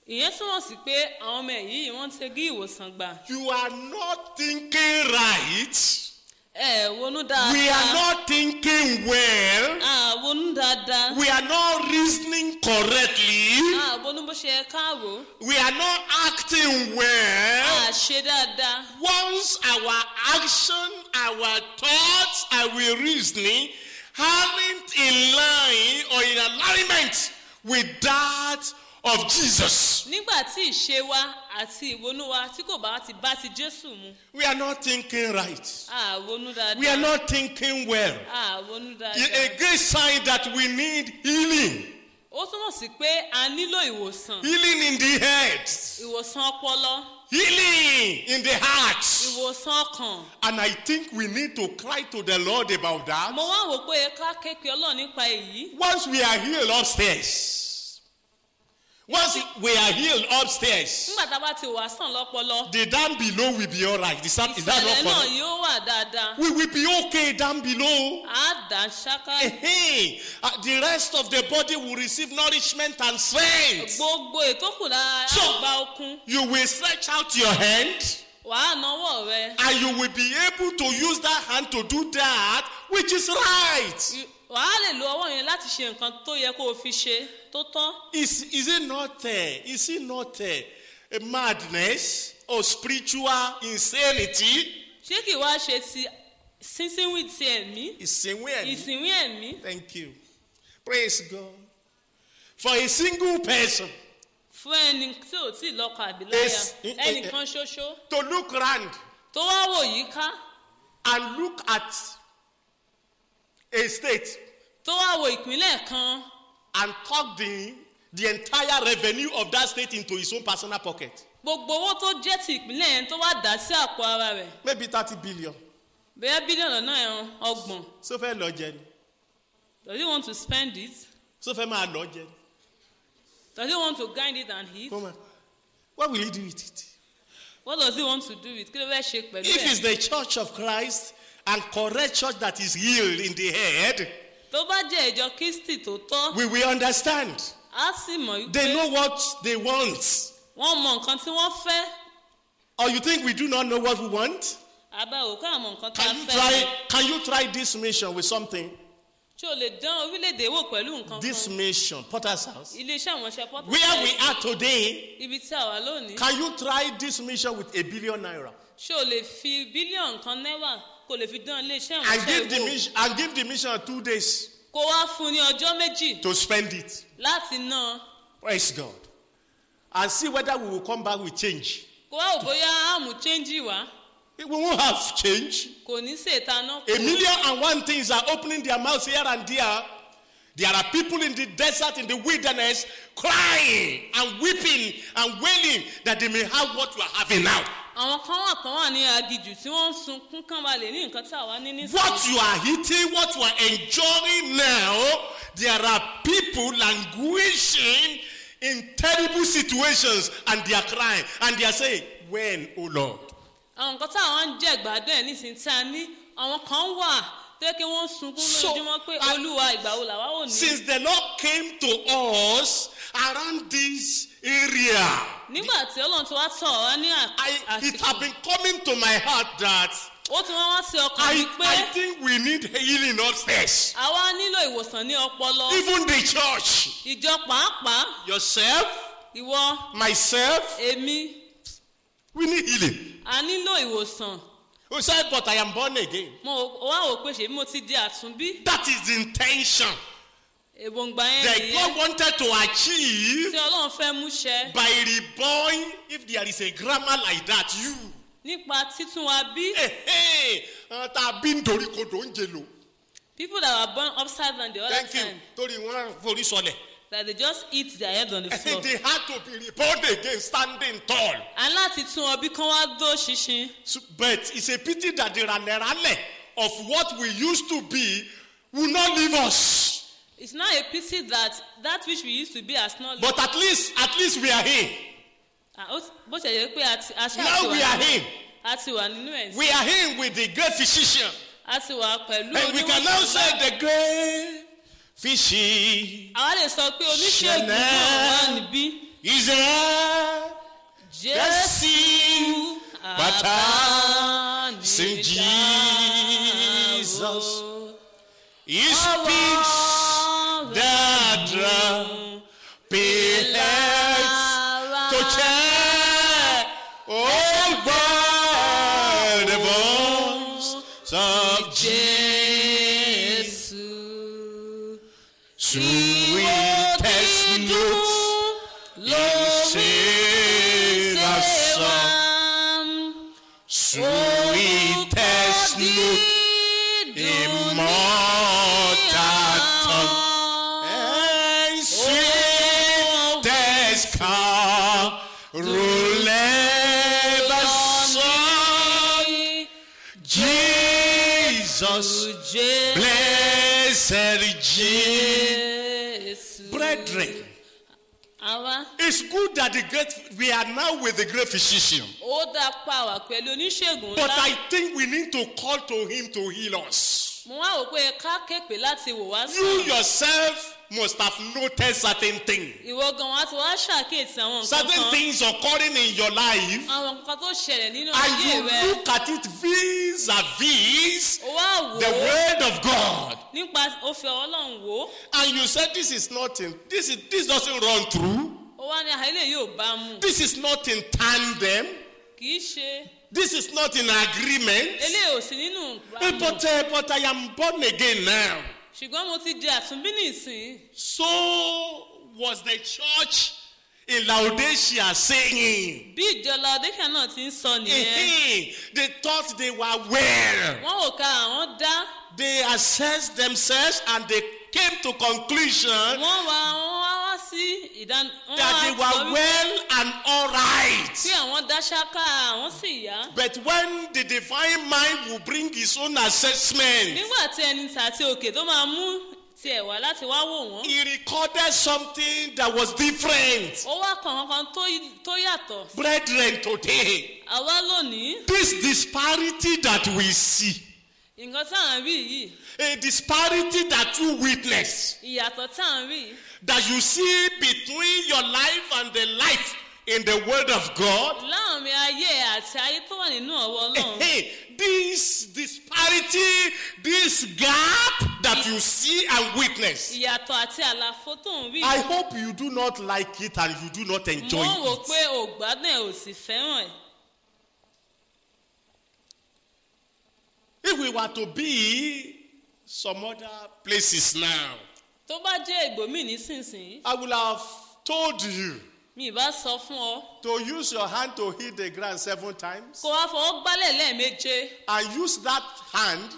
ìyẹn túmọ̀ sí pé àwọn ọmọ yìí wọ́n ti rí ìwòsàn gbà You are not thinking right. ẹ wonú We are dáadáa not thinking well. à wonú dáadáa We are not reasoning correctly. à wonú bó ṣe yẹ káàró We are not acting well. à ṣe dáadáa Once our action, our thoughts, our reasoning aren't in line or in alignment with that of Jesus, nígbà tí ìṣe wa àti ìwonú wa tí kò bá ti bá ti jésù mu we are not thinking right. à wonú We are dáadáa not thinking well. à wonú A dáadáa great sign that we need healing. ó túmọ̀ sí pé a nílò ìwòsàn Healing in the head, ìwòsàn ọpọlọ healing in the heart. ìwòsàn ọkàn And I think we need to cry to the Lord about that. mo wá wò pé ká kéèké ọlọ́run nípa èyí Once we are healed upstairs, once we are healed upstairs, nígbà tá a bá ti wà sàn lọ́pọlọ the down below will be all right. Is that, is that ìsàlẹ̀ not náà correct? yóò wà dáadáa We will be okay down below. á dà ṣáká Hey, the rest of the body will receive nourishment and strength. gbogbo ètòkù lára So- á gba okun You will stretch out your hand wàá náwó rẹ and you will be able to use that hand to do that which is right. I- wàá lè lo ọwọ́ yẹn láti ṣe nǹkan tó yẹ kó o fi ṣe tó tọ́ Is, is it not uh, is it not uh, a madness or spiritual insanity? ṣé kì í wá ṣe ti sínsínwì ti ẹ̀mí Ìsìnwé ẹ̀mí. ìsìnwí ẹ̀mí Thank you. Praise God. For a single person fún ẹni tí ò tí ì lọ́kọ àbí Yes. láyà ẹnìkan ṣoṣo to look round tó wá wò yí ká and look at a state tó wá wo ìpínlẹ̀ kan and tuck the, the entire revenue of that state into his own personal pocket. gbogbo owó tó jẹ́ ti ìpínlẹ̀ yẹn tó wá dà sí àpò ara rẹ̀ Maybe thirty billion. bẹ́ẹ̀ bílíọ̀nù náà ẹran ọgbọ̀n So fẹ́ lọ jẹ ni. does he want to spend it So fẹ́ máa lọ jẹ ni. does he want to grind it and eat Come on. What will he do with it? what does he want to do with kí ló fẹ́ ṣe pẹ̀lú If it's ẹ̀ the church of Christ and correct church that is healed in the head, tó bá jẹ́ ìjọ kristi tó tọ́ we will understand. á sì mọ̀ They wípé know what they want. wọ́n mọ nǹkan tí wọ́n fẹ́ Or you think we do not know what we want? àbá òkú àmọ̀ nǹkan tá a Can you fẹ́ try, can you try this mission with something? ṣé o lè dán orílẹ̀-èdè wò pẹ̀lú nǹkan This kan mission, Potter's house. iléeṣẹ́ àwọn iṣẹ́ pọ́tà Where we are today, ibi tí a wà lónìí can you try this mission with a billion naira? ṣé o lè fi bílíọ̀nù kan náírà kó lè fi dán iléeṣẹ́ àwọn And give iṣẹ́ the wò mission and give the mission two days kó wá fún ní ọjọ́ méjì to spend it. láti ná Praise God. And see whether we will come back with change. kó wá wò bóyá àmú chẹ́ńjì wá We won't have change. kò ní ṣètà náà A million and one things are opening their mouths here and there. There are people in the desert, in the wilderness, crying and weeping and wailing that they may have what you are having now. àwọn kan wà kan wà ní agijù tí wọ́n ń sunkún kán ba lè ní nǹkan tí àwa ní nísìnyí. What you are eating, what you are enjoying now, there are people languishing in terrible situations and they are crying and they are saying, When, O Lord? àwọn nǹkan tí àwọn ń jẹ ìgbádùn ẹ̀ nísìnyí tí a ní àwọn kan wà tó yẹ kí wọ́n sunkún So, lójúmọ́ pé I- olúwa ìgbà wo làwa ò ní. Since the Lord came to us around this area, nígbà tí ọlọ́run ti wá tọ̀ wá ní à- I, it àsìkò has been coming to my heart that ó ti wọ́n wá sí ọkàn mi I, pé I think we need healing upstairs. àwa nílò ìwòsàn ní ọpọlọ Even the church, ìjọ pàápàá yourself, ìwọ myself, èmi we need healing. a nílò ìwòsàn Who said, But I am born again? mo wá wò pé ṣèbí mo ti di àtúnbí That is the intention èròǹgbà yẹn that nìyẹn God wanted to achieve tí ọlọ́run fẹ́ mú ṣẹ by reborn. If there is a grammar like that, you. nípa títún wa bí Hey, hey, uh, tá a bí nítorí kodò ń jẹ lò. people that were born upside down the other Thank you. time Torí wọn forí sọlẹ̀. that they just eat their head on the floor. They had to be reborn again, standing tall. a láti tún ọ bí kán wá dó ṣinṣin So- But it's a pity that the ranerale of what we used to be will not leave us. it's not a pity that that which we used to be as not But at least, at least we are here. Ah, ó- bó ṣe yẹ pé a ti a ṣáà Now ti we wà are nínú here. a ti wà nínú ẹ̀ We are here with the great physician. a ti wà pẹ̀lú And we can now say the great physician. àwa lè sọ pé oníṣègùn Chanel. náà wà níbí is there. jésù bàtà Sing àbánidáró. Jesus. He speaks the drum. Behest to check. Oh, God, the voice of Jesus. jésù. Sweetest notes in Sarah's song. Sweetest note immortal tongue. And sweetest carol ever sung. Jesus, blessed Jesus. Brethren, àwa it's good that the great we are now with the great physician. ó dá pa wá pẹ̀lú oníṣègùn But ńlá I think we need to call to him to heal us. mo wá wò pé ká képe láti wò wá You sàn yourself must have noticed certain things. ìwọ gan wa ti wá ṣàkíyèsí àwọn nǹkan Certain kan things occurring in your life, àwọn nǹkan tó ṣẹlẹ̀ nínú and ayé you rẹ look at it vis-a-vis ó wá wò the ó word of God, nípa òfin ọlọ́run wò ó and you said this is nothing. This is this doesn't run through. ó wá ní àìlè yóò bá mu This is not in tandem. kì í ṣe This is not in agreement. eléyìí ò sí nínú Eh, ìbámu But, uh, but I am born again now. ṣùgbọ́n mo ti di àtúnbí nìsín So was the church in Laodicea saying. bí ìjọ laodicea náà ti ń sọ nìyẹn Eh, They thought they were well. wọ́n wò ká àwọn dá They assessed themselves and they came to conclusion wọ́n wá wọ́n wá wá sí ìdáná wọ́n that wá they sọ were wípé well and all right. tí àwọn dá ṣáká àwọn sì yá But when the divine mind will bring his own assessment, nígbà tí ẹni tàti òkè tó máa mú tiẹ̀ wá láti wá wò wọ́n he recorded something that was different. ó wá kàn kankan tó tó yàtọ̀ Brethren, today, àwa lónìí this disparity that we see, nǹkan tá à ń rí yìí a disparity that you witness, ìyàtọ̀ tá à ń rí yìí that you see between your life and the life in the Word of God, láàrin ayé àti ayé tó wà nínú ọwọ́ ọlọ́run hey, this disparity, this gap that you see and witness, ìyàtọ̀ àti àlàfo tó ń rí I yìí hope you do not like it and you do not enjoy mo wò it. pé ògbádùn ẹ̀ ò sì fẹ́ràn ẹ̀ If we were to be some other places now, tó bá jẹ́ ìgbòmí nísinsìnyí I will have told you mi ì bá sọ fún ọ to use your hand to hit the ground seven times kó wá fọwọ́ gbálẹ̀ lẹ́ẹ̀méje and use that hand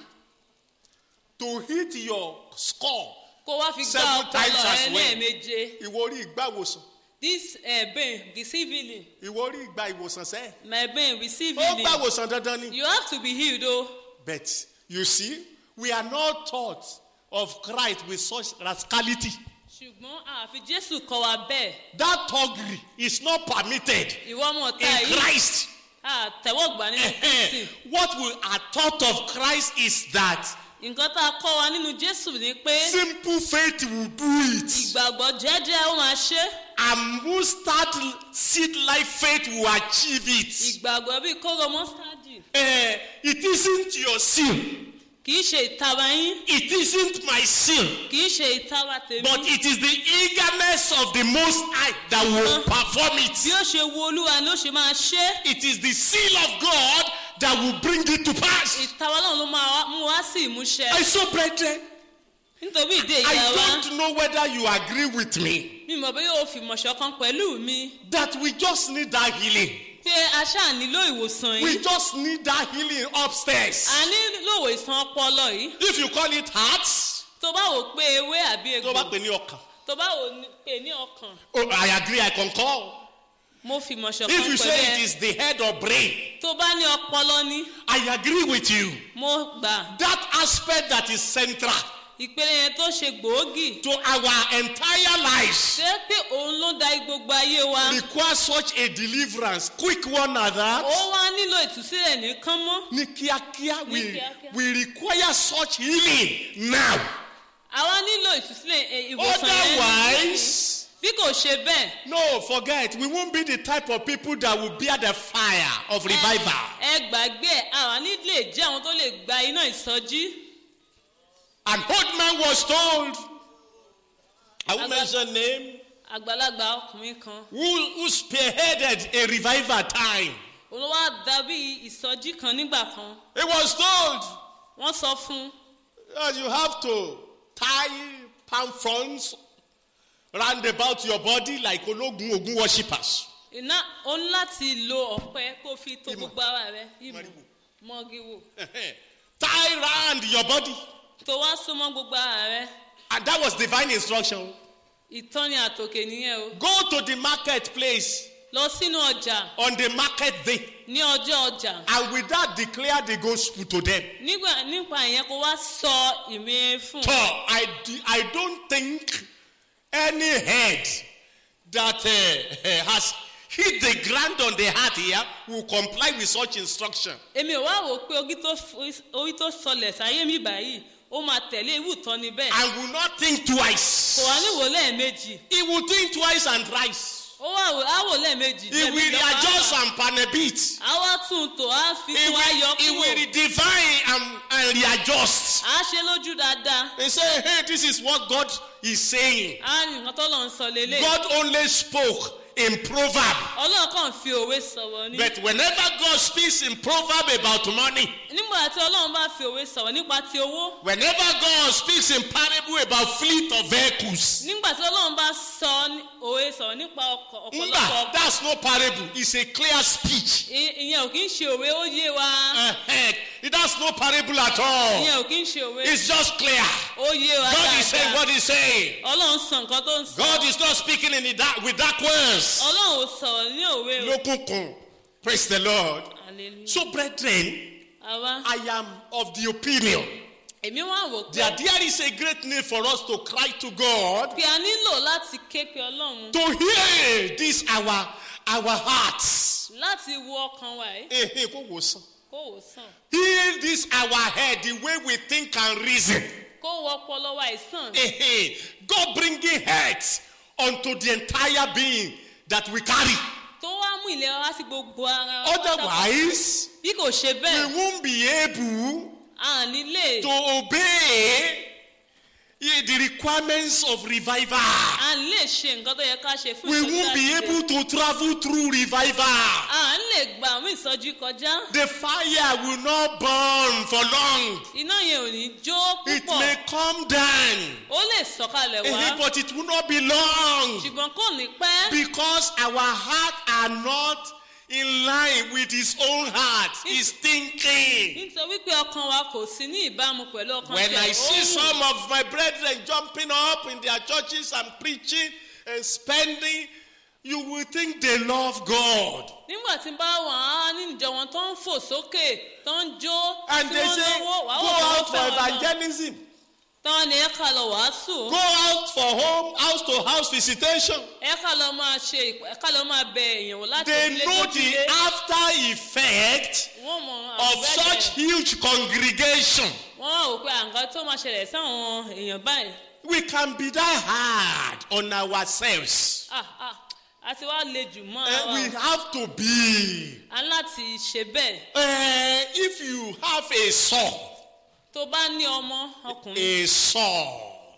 to hit your skull. kó wá fi gbá Seven times ọpọlọ as ẹ well. lẹ́ẹ̀méje Ìwọ orí ìgbà ìwòsàn. this uh, brain receive healing Ìwọ orí ìgbà ìwòsàn sẹ́. my brain receive Ó gbà healing ìwòsàn dandan ni. you have to be healed o But you see, we are not taught of Christ with such rascality. ṣùgbọ́n àfi jésù kọ́ wa bẹ́ẹ̀ That thuggery is not permitted ìwọ ọmọ ọ̀tá in yìí Christ. àtẹ̀wọ́gbà nínú kristi what we are taught of Christ is that nǹkan tá a kọ́ wa nínú jésù ni pé simple faith will do it. ìgbàgbọ́ jẹ́jẹ́ ó máa ṣe And mustard seed like faith will achieve it. ìgbàgbọ́ bíi kóró mọ́sítádì Eh, it isn't your sin. kì í ṣe ìtara yín It isn't my sin. kì í ṣe ìtara tèmi But it is the eagerness of the Most High that will perform bí it. ó ṣe wo olúwa ló ṣe máa ṣe It is the seal of God that will bring it to pass. ìtara náà ló máa wá- mú wá sí ìmúṣẹ I so, brethren, nítorí ìdí I ìyá wa don't know whether you agree with me mi mọ̀ bí yóò fi mọ̀ṣọ́ kan pẹ̀lú mi that we just need that healing. pé a ṣáà nílò ìwòsàn We yìí just need that healing upstairs. a nílò ìwòsàn ọpọlọ yìí If you call it heart, tó bá wò pé ewé àbí tó bá egbò pè ní ọkàn. tó bá wò ní- pé ní ọkàn Oh, I agree, I concur. mo fi mọ̀ṣọ́ If kan you pẹ̀lú say ẹ it is the head or brain, tó bá ní ọpọlọ ní I agree with you. mo gbà That aspect that is central ìpele yẹn tó ṣe gbòógì to our entire lives ṣé pé òun ló da gbogbo ayé wa requires such a deliverance, quick one at that. ó wá nílò ìtúsílẹ̀ ní kánmọ́ Ní kíákíá, we, kíákíá. we require such healing now. àwa nílò ìtúsílẹ̀ eh, ìwòsàn yẹn Otherwise, bí kò ṣe bẹ́ẹ̀ No, forget. We won't be the type of people that will bear the fire of revival. ẹ gbàgbé ẹ àwọn ní lè jẹ́ àwọn tó lè gba iná ìsọjí An old man was told, I will Aga- mention name, àgbàlagbà ọkùnrin kan who, who spearheaded a revival time. olówó dàbí ìsọjí kan nígbà kan He was told wọ́n sọ fún un that you have to tie palm fronds round about your body like Ologun Ogun worshippers. iná o ní láti lo ọ̀pẹ kó fi tó Ìmọ̀. gbogbo ara rẹ ìmọ̀ Màrìwò. mọ́gíwò tie round your body. tó wá súnmọ́ gbogbo ara rẹ And that was divine instruction. ìtọ́ni àtòkè nìyẹn o Go to the marketplace lọ sínú ọjà on the market day ní ọjọ́ ọjà and with that declare the gospel to them. nígbà nípa ìyẹn kó wá sọ ìmìíràn fún So un. I, d- I don't think any head that uh, has hit the ground on the heart here will comply with such instruction. èmi ò wá wò ó pé orí tó f- orí tó sọlẹ̀ sáyé mi báyìí ó máa tẹ̀lé irú ìtọ́ni bẹ́ẹ̀ And will not think kò twice. wá níwò lẹ́ẹ̀mejì He will think twice and thrice. ó wà wò á wò lẹ́ẹ̀mejì He jẹ̀bi will ìjọba readjust àgbà. and panabit. á wá tún un tò á fi He tún á yọ will, he will kúrò redefine and, and readjust. á ṣe lójú dáadáa They say, hey, this is what God is saying. á ní nǹkan tó lọ ń sọ lélẹ̀ God only spoke in proverb. ọlọ́run kàn fi òwe sọ̀rọ̀ ni But whenever God speaks in proverb about money, nígbà tí ọlọ́run bá fi òwe sọ̀rọ̀ nípa ti owó whenever God speaks in parable about fleet of vehicles, nígbà tí ọlọ́run bá sọ ní- òwe sọ̀rọ̀ nípa ọkọ̀ ọ̀pọ̀lọpọ̀ Mba, ọkọ̀ that's no parable. It's a clear speech. I- ìyẹn ò kí ń ṣe òwe ó yé wa Uh-huh. That's no parable at all. ìyẹn ò kí ń ṣe òwe It's just clear. ó yé wa God is saying dáadáa what He's saying. ọlọ́run sọ nǹkan tó ń sọ God is not speaking in the dark with dark words. ọlọ́run ò sọ̀rọ̀ ní òwe o Lókùnkùn. Praise the Lord. Hallelujah. So, brethren, àwa I am of the opinion èmi wá wò pé that there is a great need for us to cry to God pé a nílò láti ké pe ọlọ́run to heal this our our hearts. láti wo ọkàn wa yìí Eh, eh, kó wò sàn. kó wò sàn Heal this our head, the way we think and reason. kó wọ ọpọlọ wa yìí sàn Eh, eh. God bringing health unto the entire being that we carry. tó wá mú ìlera wá sí gbogbo ara wa pátápátá. Otherwise, bí kò ṣe we bẹ́ẹ̀ won't be able a ní lè to obey eh, the requirements of revival. a ní lè ṣe nǹkan tó yẹ ká ṣe fún We ìsọjí won't be láti ṣe. able to travel through revival. a ní lè gba àwọn ìsọjí kọjá The fire will not burn for long. iná yẹn ò ní jó It púpọ̀ may come down, ó lè sọ̀kalẹ̀ eh, wá but it will not be long ṣùgbọ́n kò ní pẹ́ because our hearts are not in line with His own heart, His thinking. nítorí pé ọkàn wa kò sí ní ìbámu pẹ̀lú ọkàn When tiẹ̀. I see Ó wù. some of my brethren jumping up in their churches and preaching and spending, you will think they love God. nígbà tí n bá wà á ní ìjọ wọn tó ń fò sókè tó ń jó And tí they wọ́n say, náwó wàá go wò wọ́n out for fẹ́ràn náà evangelism, táwọn ni ẹ ká lọ wàásù go out for home, house to house visitation. ẹ ká lọ máa ṣe ìp- ẹ ká lọ máa bẹ èèyàn wò láti They ilé know tó the ilé after effect wọ́n mọ of àbúrẹ́dẹ̀. such huge congregation. wọ́n wá wò pé àǹkan tó máa ṣẹlẹ̀ sáwọn èèyàn báyìí We can be that hard on ourselves. ah ah àti wá le jù mọ́ Eh, àwa we o. have to be. a ní láti ṣe bẹ́ẹ̀ Eh, if you have a saw, tó bá ní ọmọ ọkùnrin a saw,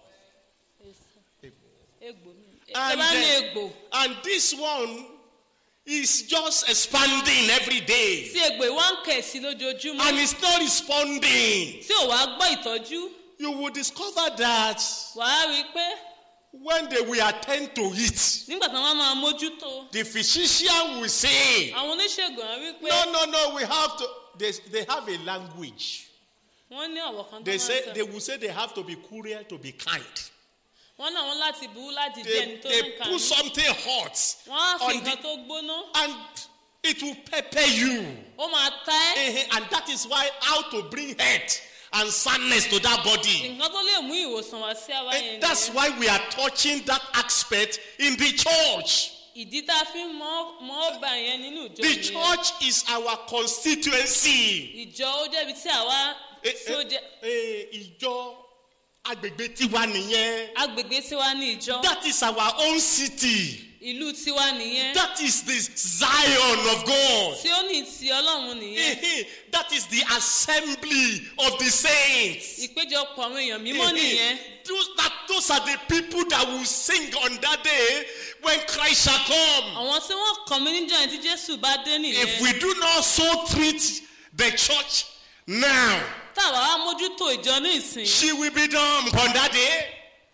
egbò mi tó And, bá ní uh, egbò and this one is just expanding every day, tí egbò ìwá ń kẹ̀ sí lójoojúmọ́ and it's not responding. tí ò wá gbọ́ ìtọ́jú You will discover that wàá rí i pé when they will attend to it, nígbà tí wọ́n máa mójútó the physician will say, àwọn oníṣègùn á rí i pé No, no, no, we have to. They, they have a language. wọ́n ní ọ̀wọ̀ kan tó They máa say ń they sọ will say they have to be courier to be kind. wọ́n náà wọ́n láti burú láti jẹ́ They, ẹni tó they ń kà put ní something hot wọ́n á fi on nǹkan the, tó gbóná and it will pepper you. ó máa ta ẹ́ Eh, eh, And that is why how to bring health and soundness to that body. nǹkan tó lè mú ìwòsàn wá sí àwa Eh, yẹn That's nìyẹn why we are touching that aspect in the church. ìdí tá a fi ń mọ́ mọ́ ọba yẹn nínú ìjọ The nìyẹn church is our constituency. ìjọ ó jẹ́bi tí àwa Eh, tí ó eh, jẹ́ eh, Ìjọ agbègbè tiwa nìyẹn agbègbè tiwa ní ìjọ that is our own city ìlú tiwa nìyẹn that is the zion of god tí ó ní ti ọlọ́run nìyẹn that is the assembly of the saints. ìpéjọpọ̀ àwọn èèyàn mímọ́ nìyẹn those, that, those are the people that will sing on that day when Christ shall come. àwọn tí wọ́n kàn mí níjọ́ yẹn tí jésù bá dé If nìyẹn we do not so treat the church now, táwa wá mójútó ìjọ ní ìsìn she will be dumb on that day.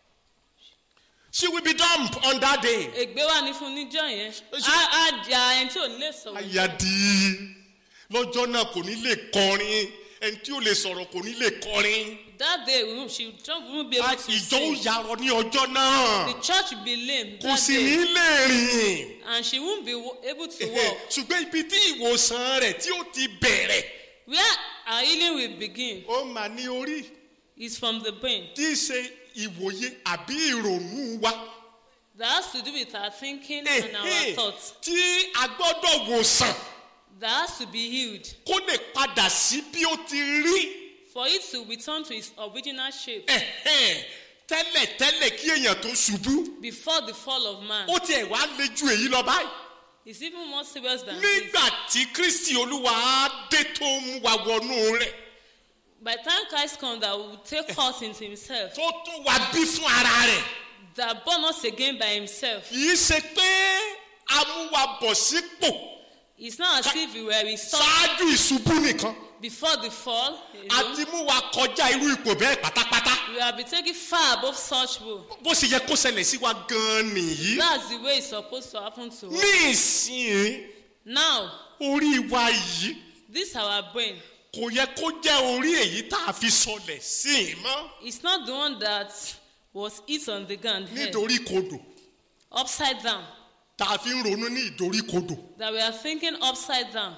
She will be dumb on that day. ègbé wà ní fún níjọ́ yẹn á á di ara ẹni tí ò ní lè sọ̀rọ̀ Ayadi lọ́jọ́ náà kò ní lè kọrin ẹni tí ò lè sọ̀rọ̀ kò ní lè kọrin. that day we won't- she just won't be able to Ìjọ ó sing yarọ ní ọjọ́ náà. the church will be lame Kò that sì day ní lè rìn. and she won't be wo- able to walk ṣùgbọ́n ibi tí ìwòsàn rẹ̀ tí ó ti bẹ̀rẹ̀ where our healing will begin ó mà ní orí is from the brain tí í ṣe ìwòye àbí ìrònú wa that has to do with our thinking and our thoughts tí a gbọ́dọ̀ wòsàn that has to be healed kó lè padà sí bí ó ti rí for it to return to its original shape Ẹ̀hẹ́n. tẹ́lẹ̀ tẹ́lẹ̀ kí èèyàn tó ṣubú before the fall of man ó tiẹ̀ wá lé ju èyí lọ báyìí it's even more serious than this nígbà tí kristi olúwa dé tó mú wa wọnú rẹ̀ by the time christ comes that will take us into himself tó tún wa bí fún ara rẹ̀ that born us again by himself kì í ṣe pé a mú wa bọ̀ sípò. it's not as if we were restored ṣáájú ìṣubú nìkan before the fall alone. àti mú wa kọjá irú ipò bẹ́ẹ̀ pátápátá we have been taken far above such rule bó ṣe yẹ kó ṣẹlẹ̀ sí wa gan-an nìyí that's the way it's supposed to happen to us ní ìsìn now orí wa yìí this our brain kò yẹ kó jẹ́ orí èyí tá a fi sọlẹ̀ sí i mọ́ it's not the one that was hit on the ground here, nítorí kodò upside down tá a fi ń ronú ní ìdorí kodò that we are thinking upside down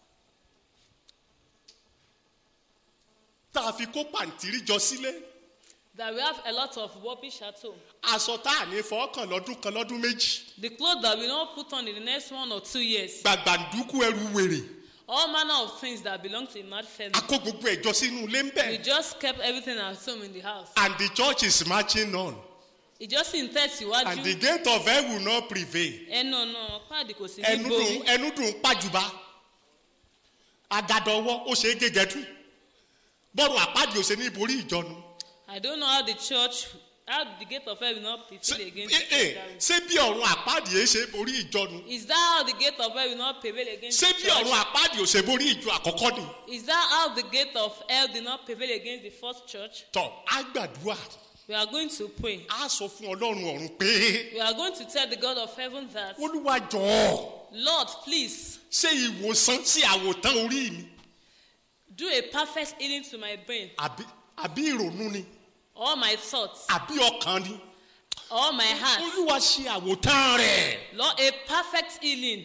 tá a fi kó pàǹtírí jọ sílé that we have a lot of rubbish at home aṣọ tá a ní fọ́ọ̀kàn lọ́dún kan lọ́dún méjì the clothes that we don't put on in the next one or two years gbàgbàǹdùkú ẹrù wèrè all manner of things that belong to a mad family a kó gbogbo ẹ̀jọ sínú ilé ń we bẹ̀ just kept everything at home in the house and the church is marching on ìjọsìn and the tẹ̀síwájú gate of hell will not prevail. ẹnu ọ̀nà páàdì kò sí ní ẹnu borí dùn ẹnu dùn pàjùbà agadọwọ ó ṣe é gégẹdú bọ́ọ̀rù àpáàdì ò ṣe ní ìborí ìjọnu i don't know how the church how the gate of hell will not Ṣé- prevail against eh, eh, the ṣé bí ọ̀run àpáàdì yẹn ṣe borí ìjọnu is that how the gate of hell will not prevail against ṣé the bí ọ̀run church àpáàdì ò ṣe borí ìjọ àkọ́kọ́ ni is that how the gate of hell did not prevail against the first church tọ́ á gbàdúrà we are going to pray á sọ fún ọlọ́run ọ̀run pé we are going to tell the god of heaven that olúwa jọ̀ọ́ lord please ṣé ìwòsàn sí àwòtán orí mi do a perfect healing to my brain àbí àbí ìrònú ni all my thoughts àbí ọkàn ni all my heart olúwa ṣe àwòtán rẹ̀ lord a perfect healing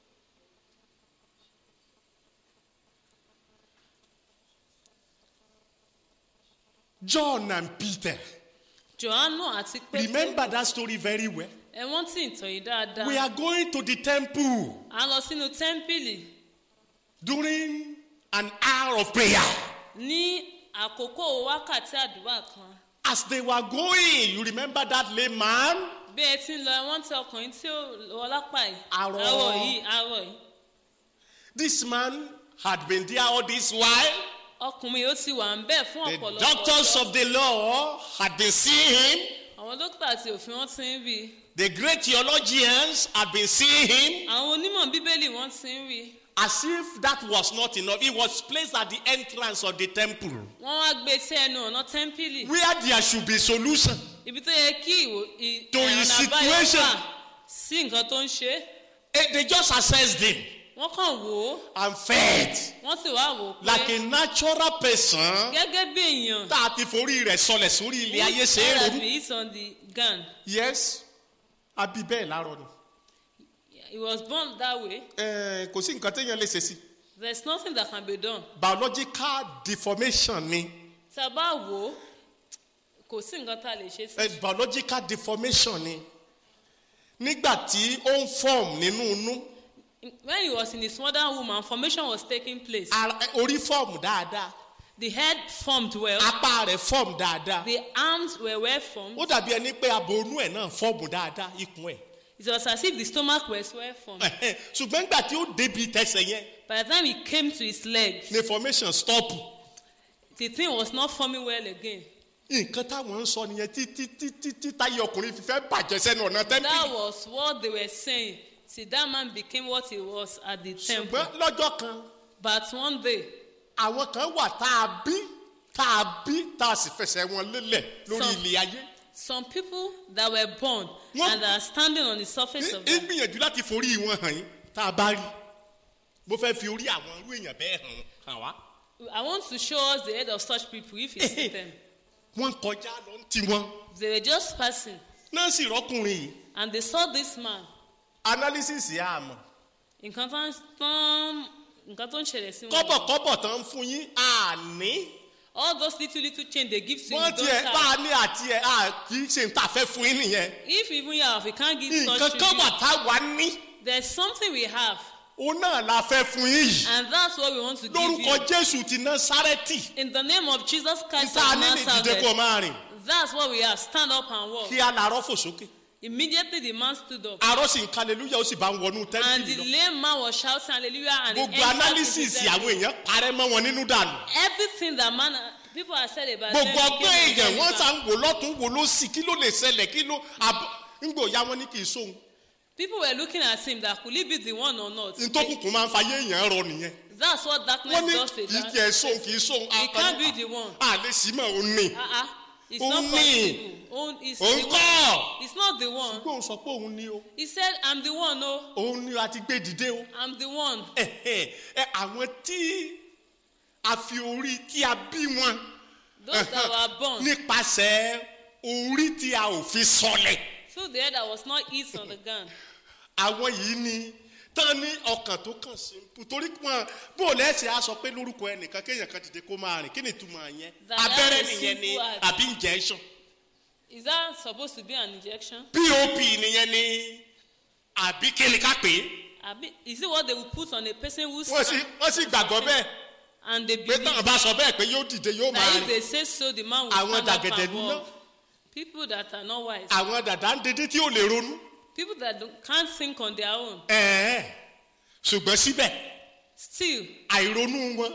john and peter johannu àti pé remember that story very well. ẹ wọ́n tí ìtàn yìí dáadáa We are going to the temple a lọ sínú tẹ́ḿpìlì during an hour of prayer. ní àkókò wákàtí àdúrà kan As they were going, you remember that lame man? bí ẹ ti ń lọ wọ́n tẹ ọkùnrin tí ó lọ lápá yìí Arọ. arọ yìí arọ yìí This man had been there all this while. ọkùnrin yóò ti wà ń bẹ̀ fún The ọ̀pọ̀lọpọ̀ doctors ọjọ́. of the law had been seeing him. àwọn dókítà àti òfin wọn ti ń rí i The great theologians had been seeing him. àwọn onímọ̀ bíbélì wọn ti ń rí i As if that was not enough, he was placed at the entrance of the temple wọ́n wá gbé sí ẹnu ọ̀nà tẹ́ḿpìlì where there should be solution. ibi tó yẹ kí ìwò ì- To his ọ̀nà àbáyọ situation. wà sí nǹkan tó ń ṣe é. Eh, They just assessed him wọ́n kàn wò ó and fed wọ́n sì wá wò ó like pé a natural person. gẹ́gẹ́ bí èèyàn tá a ti forí rẹ̀ sọlẹ̀ sórí ilé ayé ṣe é has ronú. been hit on the ground yes abi bẹ́ẹ̀ láàárọ̀ ni. he was born that way Eh, kò sí nǹkan téèyàn lè ṣe sí. there is nothing that can be done biological deformation ni. tá a bá wò ó kò sí nǹkan tá a lè ṣe sí Eh, biological deformation ni. nígbà tí ó ń form nínú inú when he was in his mother woman formation was taking place ara- eh, orí form dáadáa the head formed well apá rẹ̀ fọ́ọ̀mù dáadáa the arms were well formed ó dàbí ẹni pé abonú ẹ̀ náà fọ́ọ̀mù dáadáa ikùn ẹ̀ it was as if the stomach was well formed ṣùgbọ́n nígbà tí ó débi tẹsẹ̀ yẹn by the time he came to his legs ni formation stop the thing was not forming well again nǹkan táwọn ń sọ nìyẹn títí títí tí táyé ọkùnrin fi fẹ́ bàjẹ́ sẹ́nu ọ̀nà that tẹ́ḿpìlì was what they were saying till that man became what he was at the temple ṣùgbọ́n lọ́jọ́ kan but one day àwọn kan wà tá a bí tá a bí tá a sì fẹsẹ̀ wọn lélẹ̀ lórí Some- ilé ayé some people that were born Wọ́n- and are standing on the surface of ń the gbìyànjú láti forí wọn hàn yín tá a bá rí mo fẹ́ fi orí àwọn irú èèyàn bẹ́ẹ̀ hàn hàn wá I want to show us the head of such people if you see them. wọ́n kọjá lọ ń tiwọn They were just passing náà sì rọ́kùnrin yìí and they saw this man. analysis yà á mọ̀ Nǹkan tó ń tán nǹkan tó ń ṣẹlẹ̀ sí wọn. kọ́bọ̀kọ́bọ̀ tán ń fún yín àní All those little little change they give to you. wọ́n you don't tiẹ̀ bá a have. ní àti ẹ̀ à kì í ṣe ń tà fẹ́ fún yín nìyẹn If even you have, you can't give nǹkan such kan wà tribute. tá a wà ní There's something we have òun náà la fẹ́ fún yín yìí and that's what we want to give lórúkọ you. jésù ti násárẹ́tì In the name of Jesus Christ níta of ní ní ìdíje kó Nazareth. máa rìn That's what we have. Stand up and walk. kí a làárọ̀ fò sókè Immediately the man stood up. àárọ̀ sì ń kalẹ̀lúyà ó sì bá ń wọnú And tẹ́ńtìlì the lọ lame man was shouting hallelujah and he gbogbo entered into analysis the temple. àwọn èèyàn parẹ́ mọ́ wọn nínú dànù Everything that man people have said about gbogbo them ọgbọ́n became èèyàn wọ́n irrelevant. sá ń wò lọ́tún wò ló sì kí ló lè ṣẹlẹ̀ kí ló àbọ̀ ńgbò ya wọn ní kì í sóhun People were looking at him that could he be the one or not? ntókùnkùn máa ń fayé èèyàn rọ nìyẹn That's what darkness wọ́n ní does to kì í that. tiẹ̀ sóhun kì í sóhun He can't be the one. àlè sí mọ́ òun ní Uh-uh. It's Òun not ní. possible. Òun is òun the one. kọ́ It's not the one. gbóhùn sọ pé òun ní o He said, I'm the one, no. òun ní a ti gbé dìde o I'm the one. ẹ ẹ àwọn tí a fi orí tí a bí wọn Those that were born nípasẹ̀ orí tí a ò fi sọlẹ̀ through the head that was not east on the ground. àwọn yìí ni tán ní ọkàn tó kàn sí torí wọn bó lẹ́sẹ̀ á sọ pé lórúkọ ẹnìkan kéèyàn kan dìde kó máa rìn kí ni ìtumọ̀ yẹn That abẹ́rẹ́ is nìyẹn ni simple as- àbí injection Is that supposed to be an injection? pop nìyẹn ni àbí kí ni ká pè é Abi, is it what they will put on a person who's wọ́n sì wọ́n sì gbàgbọ́ bẹ́ẹ̀ and they pé believe táwọn bá sọ bẹ́ẹ̀ pé yóò dìde yóò máa that if rìn they say so, the man will Àwọn stand up dàgẹ̀dẹ̀ and nínú. walk. People that are not wise, àwọn dàda ń dédé tí ò lè ronú people that don't, can't think on their own, ẹ̀ẹ́ ṣùgbọ́n síbẹ̀ still, àìronú wọn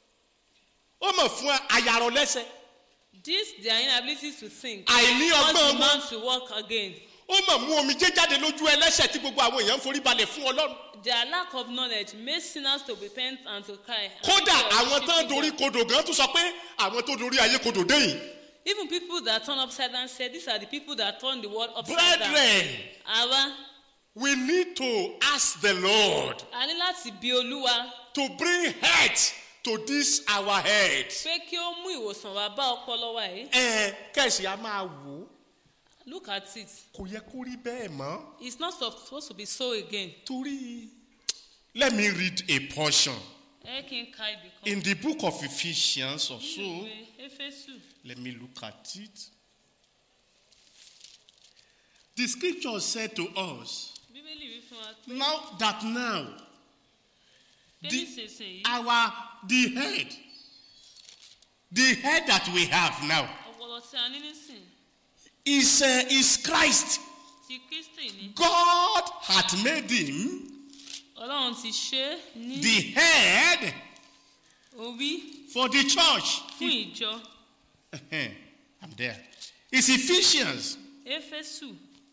ó mọ̀ fún ayarọ lẹ́sẹ̀ this their inability to think àìní cause ọgbọ́n the wọn man to walk again. ó mọ̀ mú omi jẹ́ jáde lójú ẹlẹ́sẹ̀ tí gbogbo àwọn èèyàn ń forí balẹ̀ fún ọlọ́run Their lack of knowledge made sinners to repent and to cry. and kódà people are àwọn tán worshiping dorí God. kodò gan tún sọ pé àwọn tó dorí ayé kodò dé yìí Even people that turn upside down said these are the people that turn the world upside down. brethren Àwa we need to ask the lord a ní láti bí olúwa to bring health to this our head pé kí ó mú ìwòsàn wá bá ọpọlọ wa yìí. ẹ kẹsì á máa wò ó Look at it. kò yẹ kó rí bẹ́ẹ̀ mọ́ It's not supposed to be so again. torí let me read a portion Ẹ kí n ka ibì kan. in the book of ephesians or so Ìwé Éfésù. let me look at it the scripture said to us Bíbélì wí fún wa pé now that now pé the, nísinsìnyí our the head the head that we have now ọpọlọ tí a ní nísìn is uh, is christ ti Kristi ní. god hath made him Ọlọ́run ti ṣe é ní the head orí for the church fún ìjọ i'm there it's ephesians Éfésù.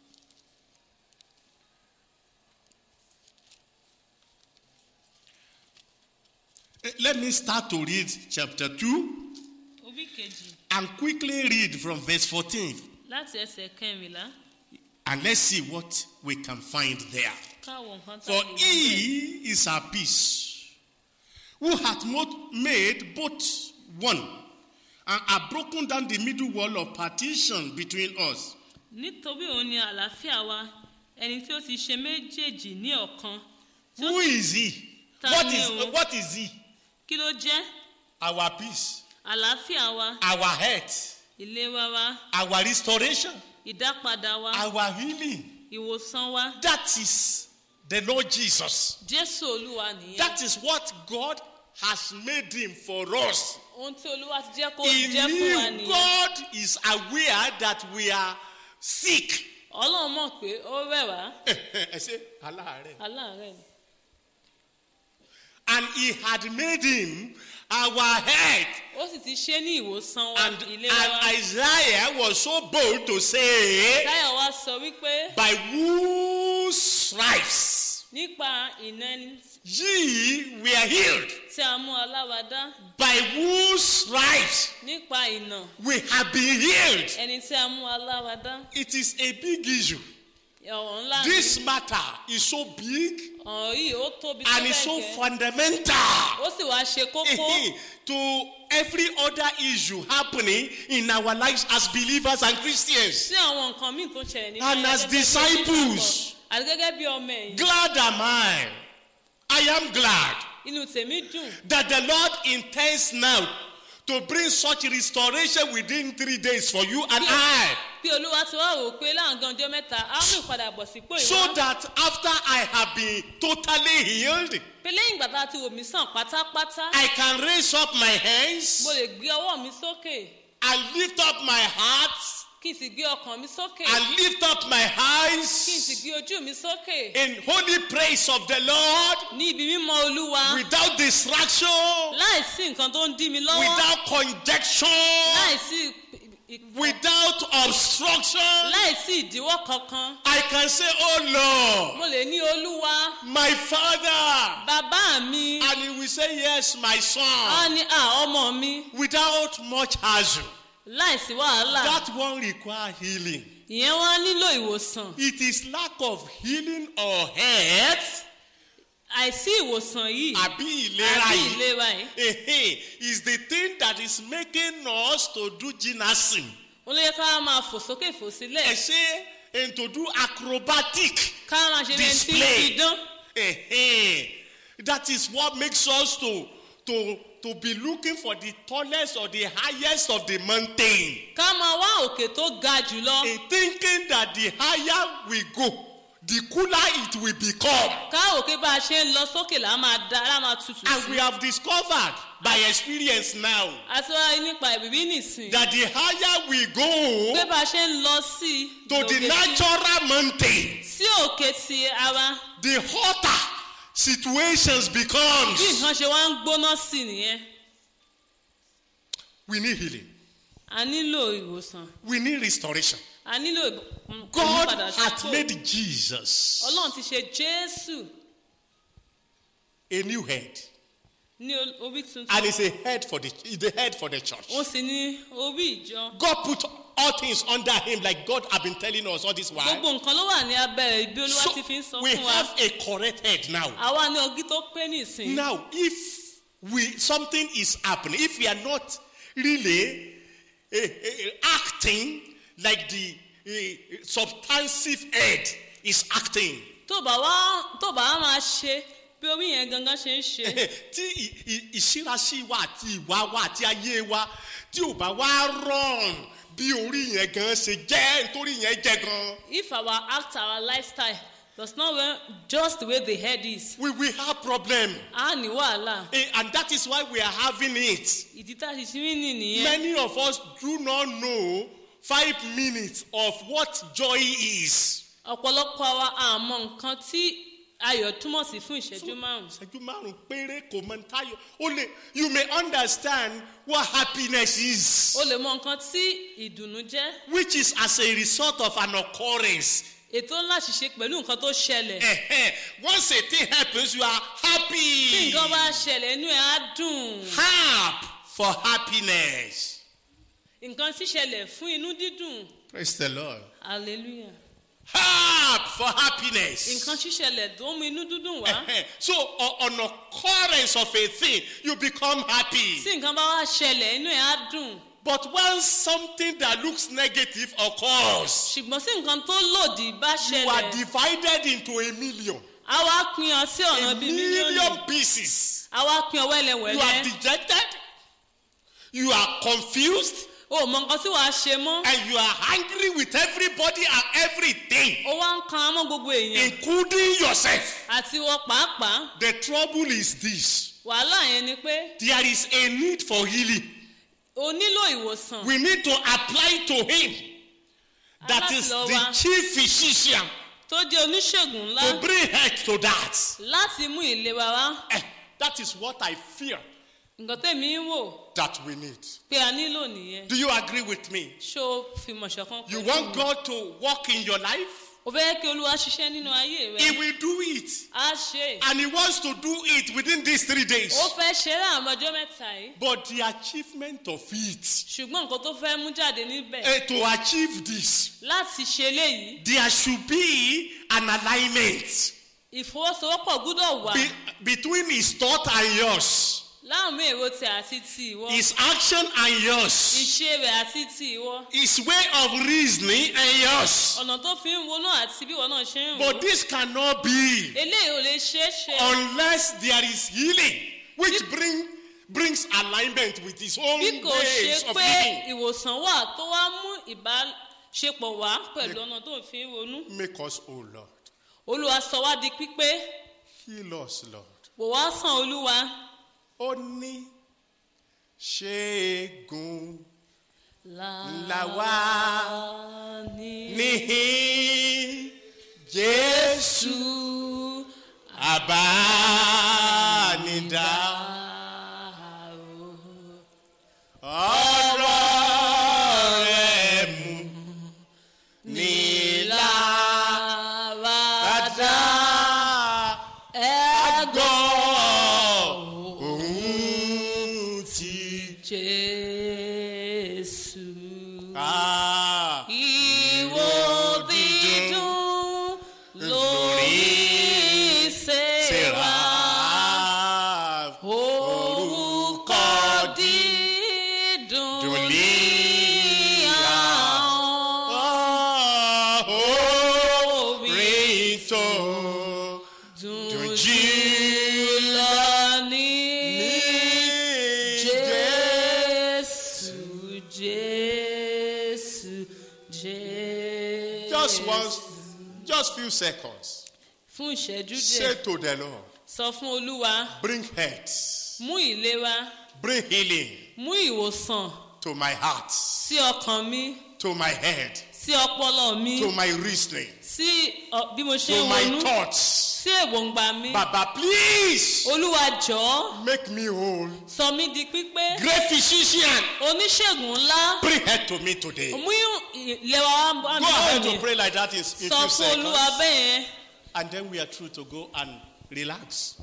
Eh, let me start to read chapter 2 Orí kejì and quickly read from verse 14 láti ẹsẹ̀ kẹrìnlá and let's see what we can find there káwọn nǹkan tá For a lè rí bẹ́ẹ̀. he is our peace, who hath mo- made both one, and hath broken down the middle wall of partition between us, nítorí òun ni àlàáfíà wa ẹni tí ó ti ṣe méjèèjì ní ọ̀kan tí ó Who sì is he? Ta What ni is o? what is he? kí ló jẹ́ Our peace, àlàáfíà wa our health, ìlera wa our restoration, ìdápadà wa our healing. ìwòsàn wa That is the Lord Jesus. jésù olúwa nìyẹn That is what God has made him for us. ohun tí olúwa ti jẹ́ kó He jẹ́ fún wa knew nìyẹn God is aware that we are sick. ọlọ́run mọ̀ pé ó rẹ̀ wá Ẹ ṣe aláàárẹ̀. aláàárẹ̀ ni And he had made him our head. ó sì ti ṣe ní ìwòsàn wa And, ìlera wa and Isaiah was so bold to say, táyọ̀ wá sọ wípé By whose stripes nípa ìná ẹni ye were healed. tí a mú aláwadá By whose stripes nípa ìná we have been healed. ẹni tí a mú aláwadá It is a big issue. ọ̀rọ̀ ńlá ni This matter is so big ọ̀rọ̀ yìí ó tóbi tó and it's so bẹ́ẹ̀ gẹ́ fundamental ó sì wá ṣe kókó to every other issue happening in our lives as believers and Christians. sí àwọn nǹkan míì tó ń ṣẹlẹ̀ nínú And ayé as gẹ́gẹ́ bí disciples. onígbàgbọ́. àti gẹ́gẹ́ bí ọmọ ẹ̀yìn Glad am I. I am glad inú tèmi dùn that the Lord intends now to bring such restoration within three days for you and I. bí olúwa ti wá wò pé láàgán ọjọ́ mẹ́ta á mú ìpadàbọ̀ sípò So ìwọ́n that after I have been totally healed, pé lẹ́yìn ìgbà tá a ti wò mí sàn pátápátá I can raise up my hands mo lè gbé ọwọ́ mi sókè and lift up my heart kí n sì gbé ọkàn mi sókè and lift up my kí n sì eyes gbé ojú mi sókè in holy praise of the Lord ní ibi mímọ́ olúwa without distraction, láìsí nǹkan tó ń dí mi lọ́wọ́ without conjecture, láìsí ì- ì- without obstruction. láìsí ìdíwọ́ kankan I can say, Oh Lord, mo lè ní olúwa my Father. bàbá mi And he will say, Yes, my á son. ní à ọmọ mi Without much hassle. láìsí wàhálà That one require healing. ìyẹn wá nílò ìwòsàn It is lack of healing or health. àìsí ìwòsàn yìí Àbí ìlera àbí yìí. ìlera yìí Ehe, is the thing that is making us to do gymnastics. ó lè ká máa fò sókè fò sílẹ̀ Ẹ ṣe and to do acrobatic ká máa ṣe bẹ́ẹ̀ tí display. idán Ehe, that is what makes us to to to be looking for the tallest or the highest of the mountain. ká máa wá òkè tó ga jùlọ In thinking that the higher we go, the cooler it will become. ká òkè bá a ṣe ń lọ sókè là á máa da là á máa tutù And we sí have discovered by experience now àti wá nípa ìbíbí nìsín that the higher we pé go bá a ṣe ń lọ sí i to the lòkè sí- natural mountain, sí òkè ti ara the hotter situations bí becomes. nǹkan ṣe wá ń gbóná sí i nìyẹn We need healing. a nílò ìwòsàn We need restoration. a nílò ìb- mm, God ìmúpadà hath sípò. made Jesus ọlọ́run ti ṣe jésù a new head, ní ol- orí tuntun and is a head for the is the head for the church. ó sì ní orí ìjọ God put all things under him, like God have been telling us all this while. gbogbo nǹkan ló wà ní abẹ́rẹ́ ibi olúwa So ti fi ń sọ we fún wa have a correct head now. àwa ní ọgí tó pé nìsín Now, if we something is happening, if we are not really eh, eh, acting like the eh, substantive head is acting, tó bá wá tó bá wá máa ṣe bí orí yẹn gangan ṣe ń ṣe tí ì- ì- ìṣírasí wa àti ìwà wa àti ayé wa tí ò bá wá rọrùn bí orí yẹn gan ṣe jẹ́ nítorí yẹn jẹ́ gan, if our act our lifestyle does not well just the way the head is we will have problem. a ní wàhálà Eh, And that is why we are having it. ìdí tá a ti ṣe mí nì nìyẹn Many of us do not know five minutes of what joy is. ọ̀pọ̀lọpọ̀ wa àmọ́ nǹkan tí ayọ̀ túmọ̀ sí fún ìṣẹ́jú márùn-ún Ìṣẹ́jú márùn-ún péré kò mọ táyọ̀. O lè you may understand what happiness is o lè mọ nǹkan tí ìdùnnú jẹ́ which is as a result of an occurrence. ètò ńlá ṣiṣẹ́ pẹ̀lú nǹkan tó ṣẹlẹ̀ Eh-heh. Once a thing happens you are tí happy. nǹkan bá ṣẹlẹ̀ inú ẹ̀ á dùn Harp for happiness. nǹkan ṣíṣẹlẹ̀ fún inú dídùn Praise the Lord. hallelujah Harp for happiness. nǹkan ṣíṣẹlẹ̀ tó mú inú dídùn wá Eh-heh. So o- on occurrence of a thing you become happy. tí nǹkan bá wá ṣẹlẹ̀ inú ẹ̀ á dùn But when something that looks negative occurs, ṣùgbọ́n tí nǹkan tó lòdì bá you are ṣẹlẹ̀ divided into a million, á wá pín ọ sí ọ̀nà a bíi mílíọ̀nù million pieces. á wá pín ọ You are wẹ́lẹ̀wẹ́lẹ́ dejected, you are confused, o ò mọ nǹkan tí wàá ṣe mọ́ and you are angry with everybody and everything, ó wá ń kan mọ́ gbogbo èèyàn including yourself. àti wọ pàápàá The trouble is this wàhálà yẹn ni pé there is a need for healing. o nílò ìwòsàn We need to apply to him. That is Aláti lọ the wá. chief physician tó jẹ́ oníṣègùn ńlá to bring health to that. láti mú ìlera wá Eh, that is what I fear nǹkan tèmi ń wò that we need. pé a nílò nìyẹn Do you agree with me? ṣé o fi mọ̀ṣọ́ kan You pẹ̀lú want mi? God to work in your life? o fẹ́ kí olúwa ṣiṣẹ́ nínú ayé He rẹ will do it. á ṣe é. And He wants to do it within these three days. ó fẹ́ ṣe é láàrin ọjọ́ mẹ́ta yìí But the achievement of it, ṣùgbọ́n nǹkan tó fẹ́ mú jáde níbẹ̀ eh, to achieve this, láti ṣe léyìí there should be an alignment ìfọwọ́sowọ́pọ̀ gbúdọ̀ wà be- between His thought and yours, láàmú èrò tẹ àti ti ìwọ His action and yours, ìṣe rẹ̀ àti ti ìwọ His way of reasoning and yours. ọ̀nà tó fi ń wo náà àti bí ìwọ náà ṣe ń wò But this cannot be eléyìí ò lè ṣeé ṣe unless there is healing, which bring, brings alignment with His own bí kò ways ṣe of pé living. ìwòsàn wà tó wá mú ìbáṣepọ̀ wá pẹ̀lú ọ̀nà tó fi ń ronú Make us, O Lord. olúwa sọ wá di pípé Heal us, Lord. wò wá sàn olúwa Ó ní ṣẹ́gun ńlá wá ní níhìn Jésù jésù àbánidá. Ọ̀rọ̀ rẹ̀ mú nílá Láradá dá gbọ́ ẹ̀gbọ́n òun ti Jésù. ká. Ìwò dídùn lórí ìṣèwà. Orúkọ dídùn ní àwọn Orin tó dùn dùn jùlọ ní Jésù, Jésù, Jésù. Just once, just few seconds. Fún ìṣẹ́jú Say díẹ̀, to the Lord, sọ fún Olúwa, bring health, mú ìlera, bring healing mú ìwòsàn to my heart, sí ọkàn mi, to my head, sí ọpọlọ mi, to my reasoning, sí ọ- bí mo ṣe to ń my ronú, thoughts. sí èròǹgbà mi. Baba, please Olúwa jọ̀ọ́, make me whole. sọ mí di pípé. Great physician, Oníṣègùn ńlá, bring health to me today. mú ìlera wa bá Go mi ahead to lónìí. pray like that in, in Sọ few fún Olúwa seconds. bẹ́ẹ̀ yẹn. And then we are through to go and relax.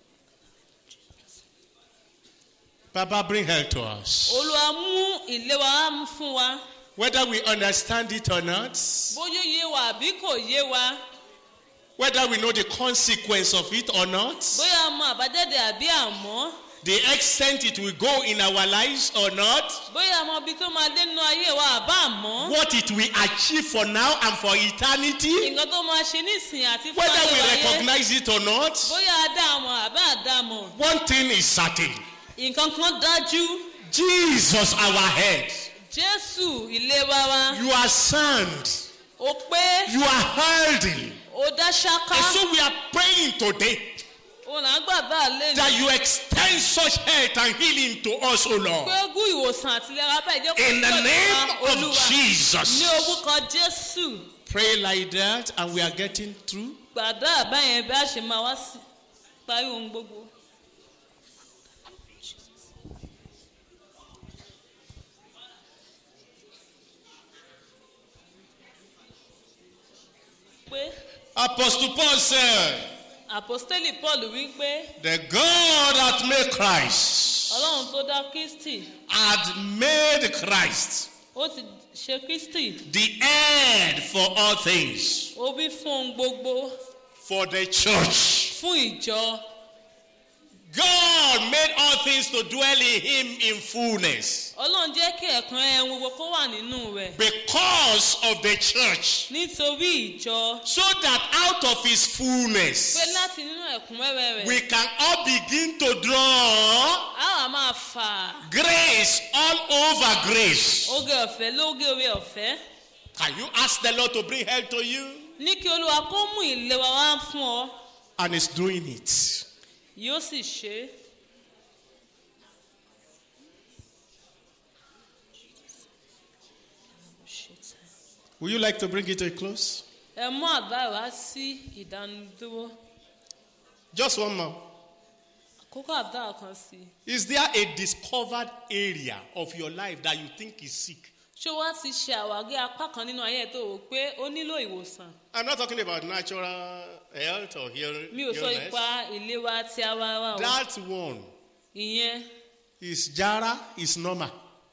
Baba, bring health to us. Olúwa mú ìlera wa fún wa. Whether we understand it or not, Bóyá ó yé wa àbí kò yé wa. whether we know the consequence of it or not, Bóyá a mọ àbájáde àbí àmọ́. the extent it will go in our lives or not, Bóyá a mọ ibi tó máa dé nínú ayé wa àbá àmọ́. what it will achieve for now and for eternity, Nǹkan tó máa ṣe nísìnyí àti fún whether ayé we wa yé. recognize it or not, Bóyá a dá àmọ́ àbá àdá àmọ́. one thing is certain Nǹkan kan dájú. Jesus, our head, Jésù ìlera wa. you are sound, Ó pé you are healthy. ó dá And ṣáká. so we are praying today Òun là ń gbàgbà lé that you extend such health and healing to us, O Lord. pé gún ìwòsàn àti ìlera bẹ́ẹ̀ jẹ́ kó In the tó name ìwà of Olúwa. Jesus. Ní orúkọ Jésù. Pray like that, and we are getting through. Gbàdá àbáyẹn bí a ṣe máa wá sí parí ohun gbogbo. Pé Apostle Paul said, àpọ́stélì Paul wí pé The God that made Christ Ọlọ́run tó dá Kristi had made Christ ó ti ṣe Kristi the head for all things ó bí fún ohun gbogbo for the church. fún ìjọ. God made all things to dwell in him in fullness Ọlọ́run jẹ́ kí ẹ̀kan ẹ̀hún gbogbo kó wà nínú rẹ̀ because of the church, nítorí ìjọ so that out of his pé fullness láti nínú ẹ̀kúnrẹ́rẹ́ rẹ̀ we can all begin to draw a wà máa fà grace all over grace. oge ọ̀fẹ́ lóge orí ọ̀fẹ́ Can you ask the Lord to bring help to you? ní kí olúwa kó mú ìlera wá fún ọ And he's doing it. yóò sì ṣe é Would you like to bring it to a close? ẹ mú àbá wá sí ìdánudúró Just one more. kókó àbá kan sí i Is there a discovered area of your life that you think is sick? ṣé wá ti ṣe àwárí apá kan nínú ayé ẹ tó rò pé ó nílò ìwòsàn I'm not talking about natural health or heal- mi ò sọ illness. ipa ìlera tí ara wa o That one ìyẹn is jara, is normal.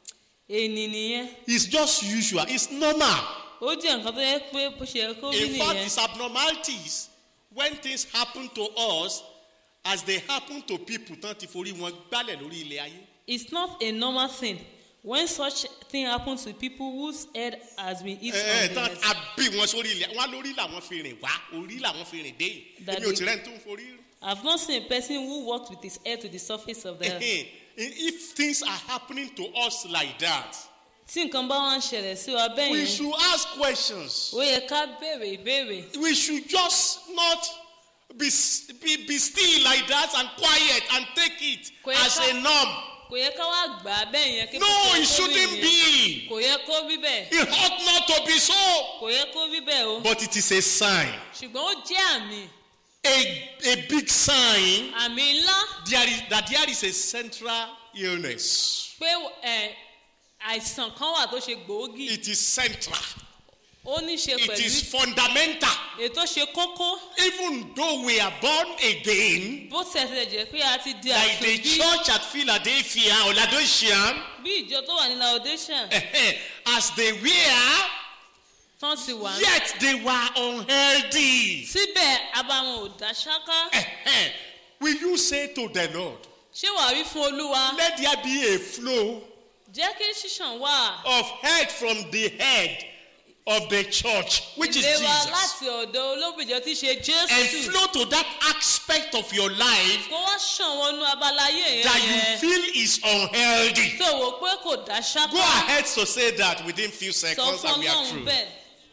ènì nìyẹn It's just usual. It's normal. ó jẹ́ nǹkan tó yẹ pé bó ṣe yẹ kó rí In fact, nìyẹn it's abnormalities when things happen to us as they happen to people tán ti forí wọn gbálẹ̀ lórí ilẹ̀ ayé. it's not a normal thing when such thing happen to people whose head has been hit Ẹ ẹ on the tán head a bí wọn sórí ilẹ̀ wọn lórí làwọn fi rìn wá orí làwọn fi rìn dé yìí. That Èmi ò the- tìrẹ́ ní tó ń forí rìn. i have not seen a person who walked with his head to the surface of the earth Ehem. If things are happening to us like that, tí nǹkan bá wá ń ṣẹlẹ̀ sí wa bẹ́ẹ̀ we yẹn should ask questions. ó yẹ ká béèrè ìbéèrè We should just not be, be, be still like that and quiet and take it Kò yẹ as ká- a norm. kò yẹ ká wá gbà á bẹ́ẹ̀ yẹn kí No, bó ṣe it yẹ kó rí shouldn't nìyẹn. be. kò yẹ kó rí bẹ́ẹ̀ It ought not to be so. kò yẹ kó rí bẹ́ẹ̀ o But it is a sign, ṣùgbọ́n ó jẹ́ àmì a, a big sign àmì ńlá there is, that there is a central illness. pé ẹ, àìsàn kan wà tó ṣe gbòógì It is central. ó ní ṣe It pẹ̀lú is fundamental. ètò ṣe kókó Even though we are born again, bó tẹ̀sẹ̀ jẹ́ pé a ti di like the àtúnbí church at Philadelphia or Laodicea, bí ìjọ tó wà ní laodation as they were, tán ti wà ní. yet they were unhealthy. síbẹ̀ abamọ̀ ò dá ṣáká Will you say to the Lord, ṣé wàá rí fún olúwa let there be a flow jẹ́ kí ṣíṣàn wà of head from the head of the church, which is ìlera Jesus, láti ọ̀dọ̀ olóbìjọ tí ṣe and jésù flow to that aspect of your life kó wá ṣàn wọnú abalaye that yẹn you yẹn feel is unhealthy. tó wò pé kò dá Go ṣáká ahead to say that within few sọ seconds fún and we are ọlọ́run through. bẹ́ẹ̀.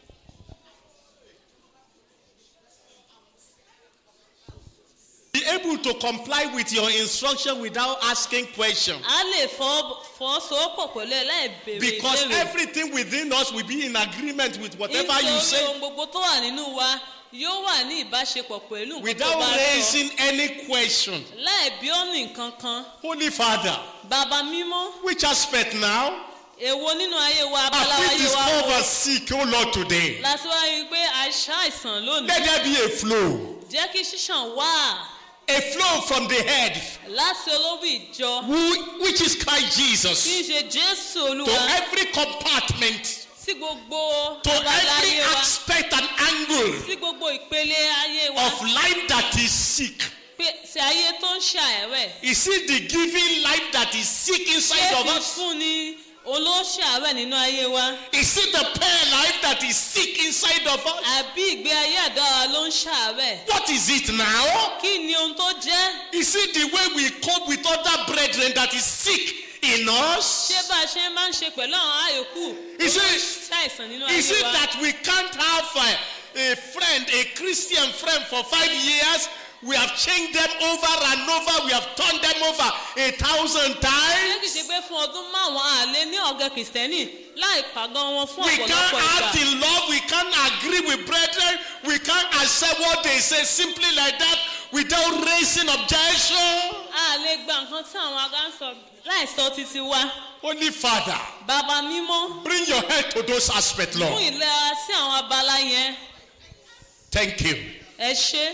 Be able to comply with your instruction without asking questions. a lè fọ- fọwọ́sowọ́pọ̀ pẹ̀lú ẹ láì béèrè Because ìbéèrè everything within us will be in agreement with whatever you nítorí say ohun gbogbo tó wà nínú wa yóò wà ní ìbáṣepọ̀ pẹ̀lú nǹkan tó without bá sọ raising any question. láì bí ọ́nì kankan Holy Father, bàbá mímọ́ which aspect now èwo nínú ayé wa abala have we ayé wa wo discovered sick, oh Lord, today? láti wá rí i pé àìsàn àìsàn lónìí Let there be a flow, jẹ́ kí ṣíṣàn wà a flow from the head, láti olóbì ìjọ who, which is Christ tí ń Jesus, ṣe jésù to olúwa every compartment, sí gbogbo to abala every ayé wa aspect and angle sí gbogbo ìpele ayé wa of life that is sick. pé sí ayé tó ń ṣàẹ̀rẹ̀ Is it the giving life that is sick inside ṣé of fi us? fún ni olóṣàárẹ̀ nínú ayé wa Is it the prayer life that is sick inside of us? àbí ìgbé ayé àdára ló ń ṣàárẹ̀ What is it now? kí ni ohun tó jẹ́ Is it the way we cope with other brethren that is sick in us? ṣé bá a ṣe máa ń ṣe pẹ̀lú àwọn àyòkù Is it- ṣàìsàn nínú Is ayé it wa that we can't have a, a friend, a Christian friend for five years? We have changed them over and over. We have turned them over a thousand ṣé times. kìí ṣe pé fún ọdún márùn-ún àlẹ́ ní ọ̀gá kìrìsìtẹ́nì láì pàgọ́ wọn fún We can't ọ̀pọ̀lọpọ̀ ìgbà act in love. We can't agree with brethren. We can't accept what they say simply like that without raising objection. a lè gba nǹkan tí àwọn ará ń sọ láì sọ títí wa Holy Father, bàbá mímọ́ bring your head to those aspects, fún Lord. ìlera sí àwọn abala yẹn Thank you. ẹ ṣe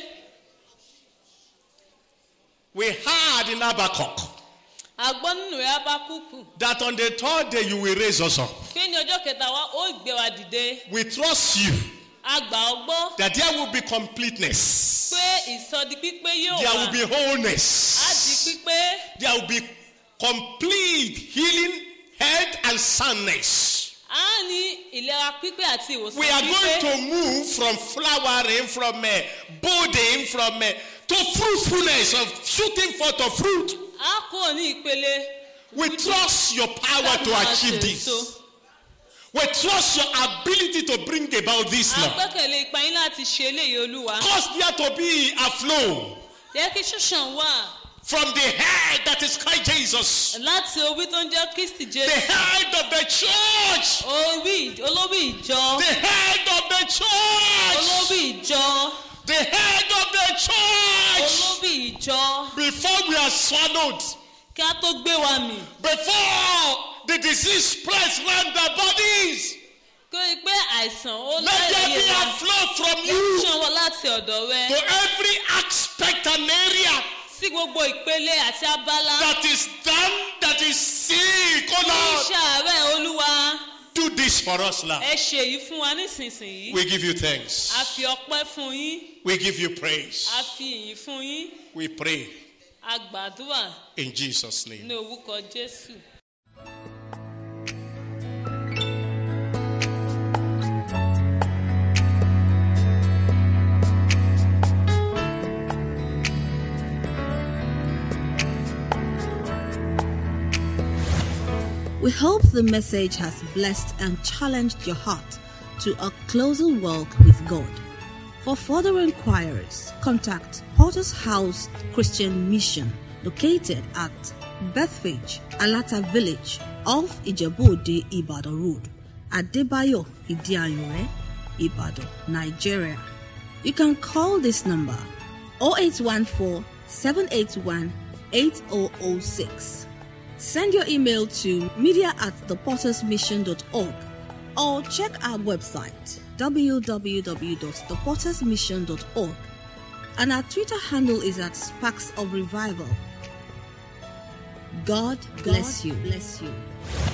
We heard in Habakkuk a gbọ́ nínú rẹ̀ abákùkù that on the third day you will raise us up. pé ní ọjọ́ kẹta wa ó gbé wa dìde We trust you a gbà ọ́ gbọ́ that there will be completeness, pé ìsọdi pípé yóò there wà will be á di wholeness, pípé there will be complete healing, health, and soundness. a ní ìlera pípé àti ìwòsàn We are going pípé to move from flowering, from uh, budding, from uh, to fruitfulness of shooting forth of fruit. a kúrò ní ìpele We trust your power to láti máa achieve ṣe this. èso. We trust your ability to bring about this a law. gbẹ́kẹ̀lé ipa yín láti ṣe eléyìí olúwa Cause there to be a flow. jẹ́ kí ṣíṣàn wà from the head that is Christ Jesus, láti orí tó ń jẹ́ kristi the jésù head of the church, orí olórí ìjọ the head of the church, olórí ìjọ the head of the church. olórí ìjọ Before we are swallowed, kí a tó gbé wa mì before the disease spreads round our bodies, kí o rí i pé àìsàn ó let there láyé be wa a flow from you ṣan wọ láti ọ̀dọ̀ rẹ to every aspect and area sí gbogbo ìpele àti abala that is done, that is sick. Oh Lord, iṣẹ́ àárẹ̀ olúwa do this for us now. ẹ ṣe èyí fún wa nísinsìnyí We give you thanks. a fi ọpẹ́ fún yín We give you praise. a fi ìyìn fún yín We pray a gbàdúrà in Jesus' name. ní orúkọ jésù. We hope the message has blessed and challenged your heart to a closer walk with God. For further inquiries, contact Potter's House Christian Mission, located at Bethpage, Alata Village, off Ijebu-Ode Ibadan Road, Adebayo Idiayore, Ibadan, Nigeria. You can call this number 0814 781 8006. Send your email to media at thepottersmission.org or check our website www.thepottersmission.org and our Twitter handle is at Sparks of Revival. God bless you. Bless you.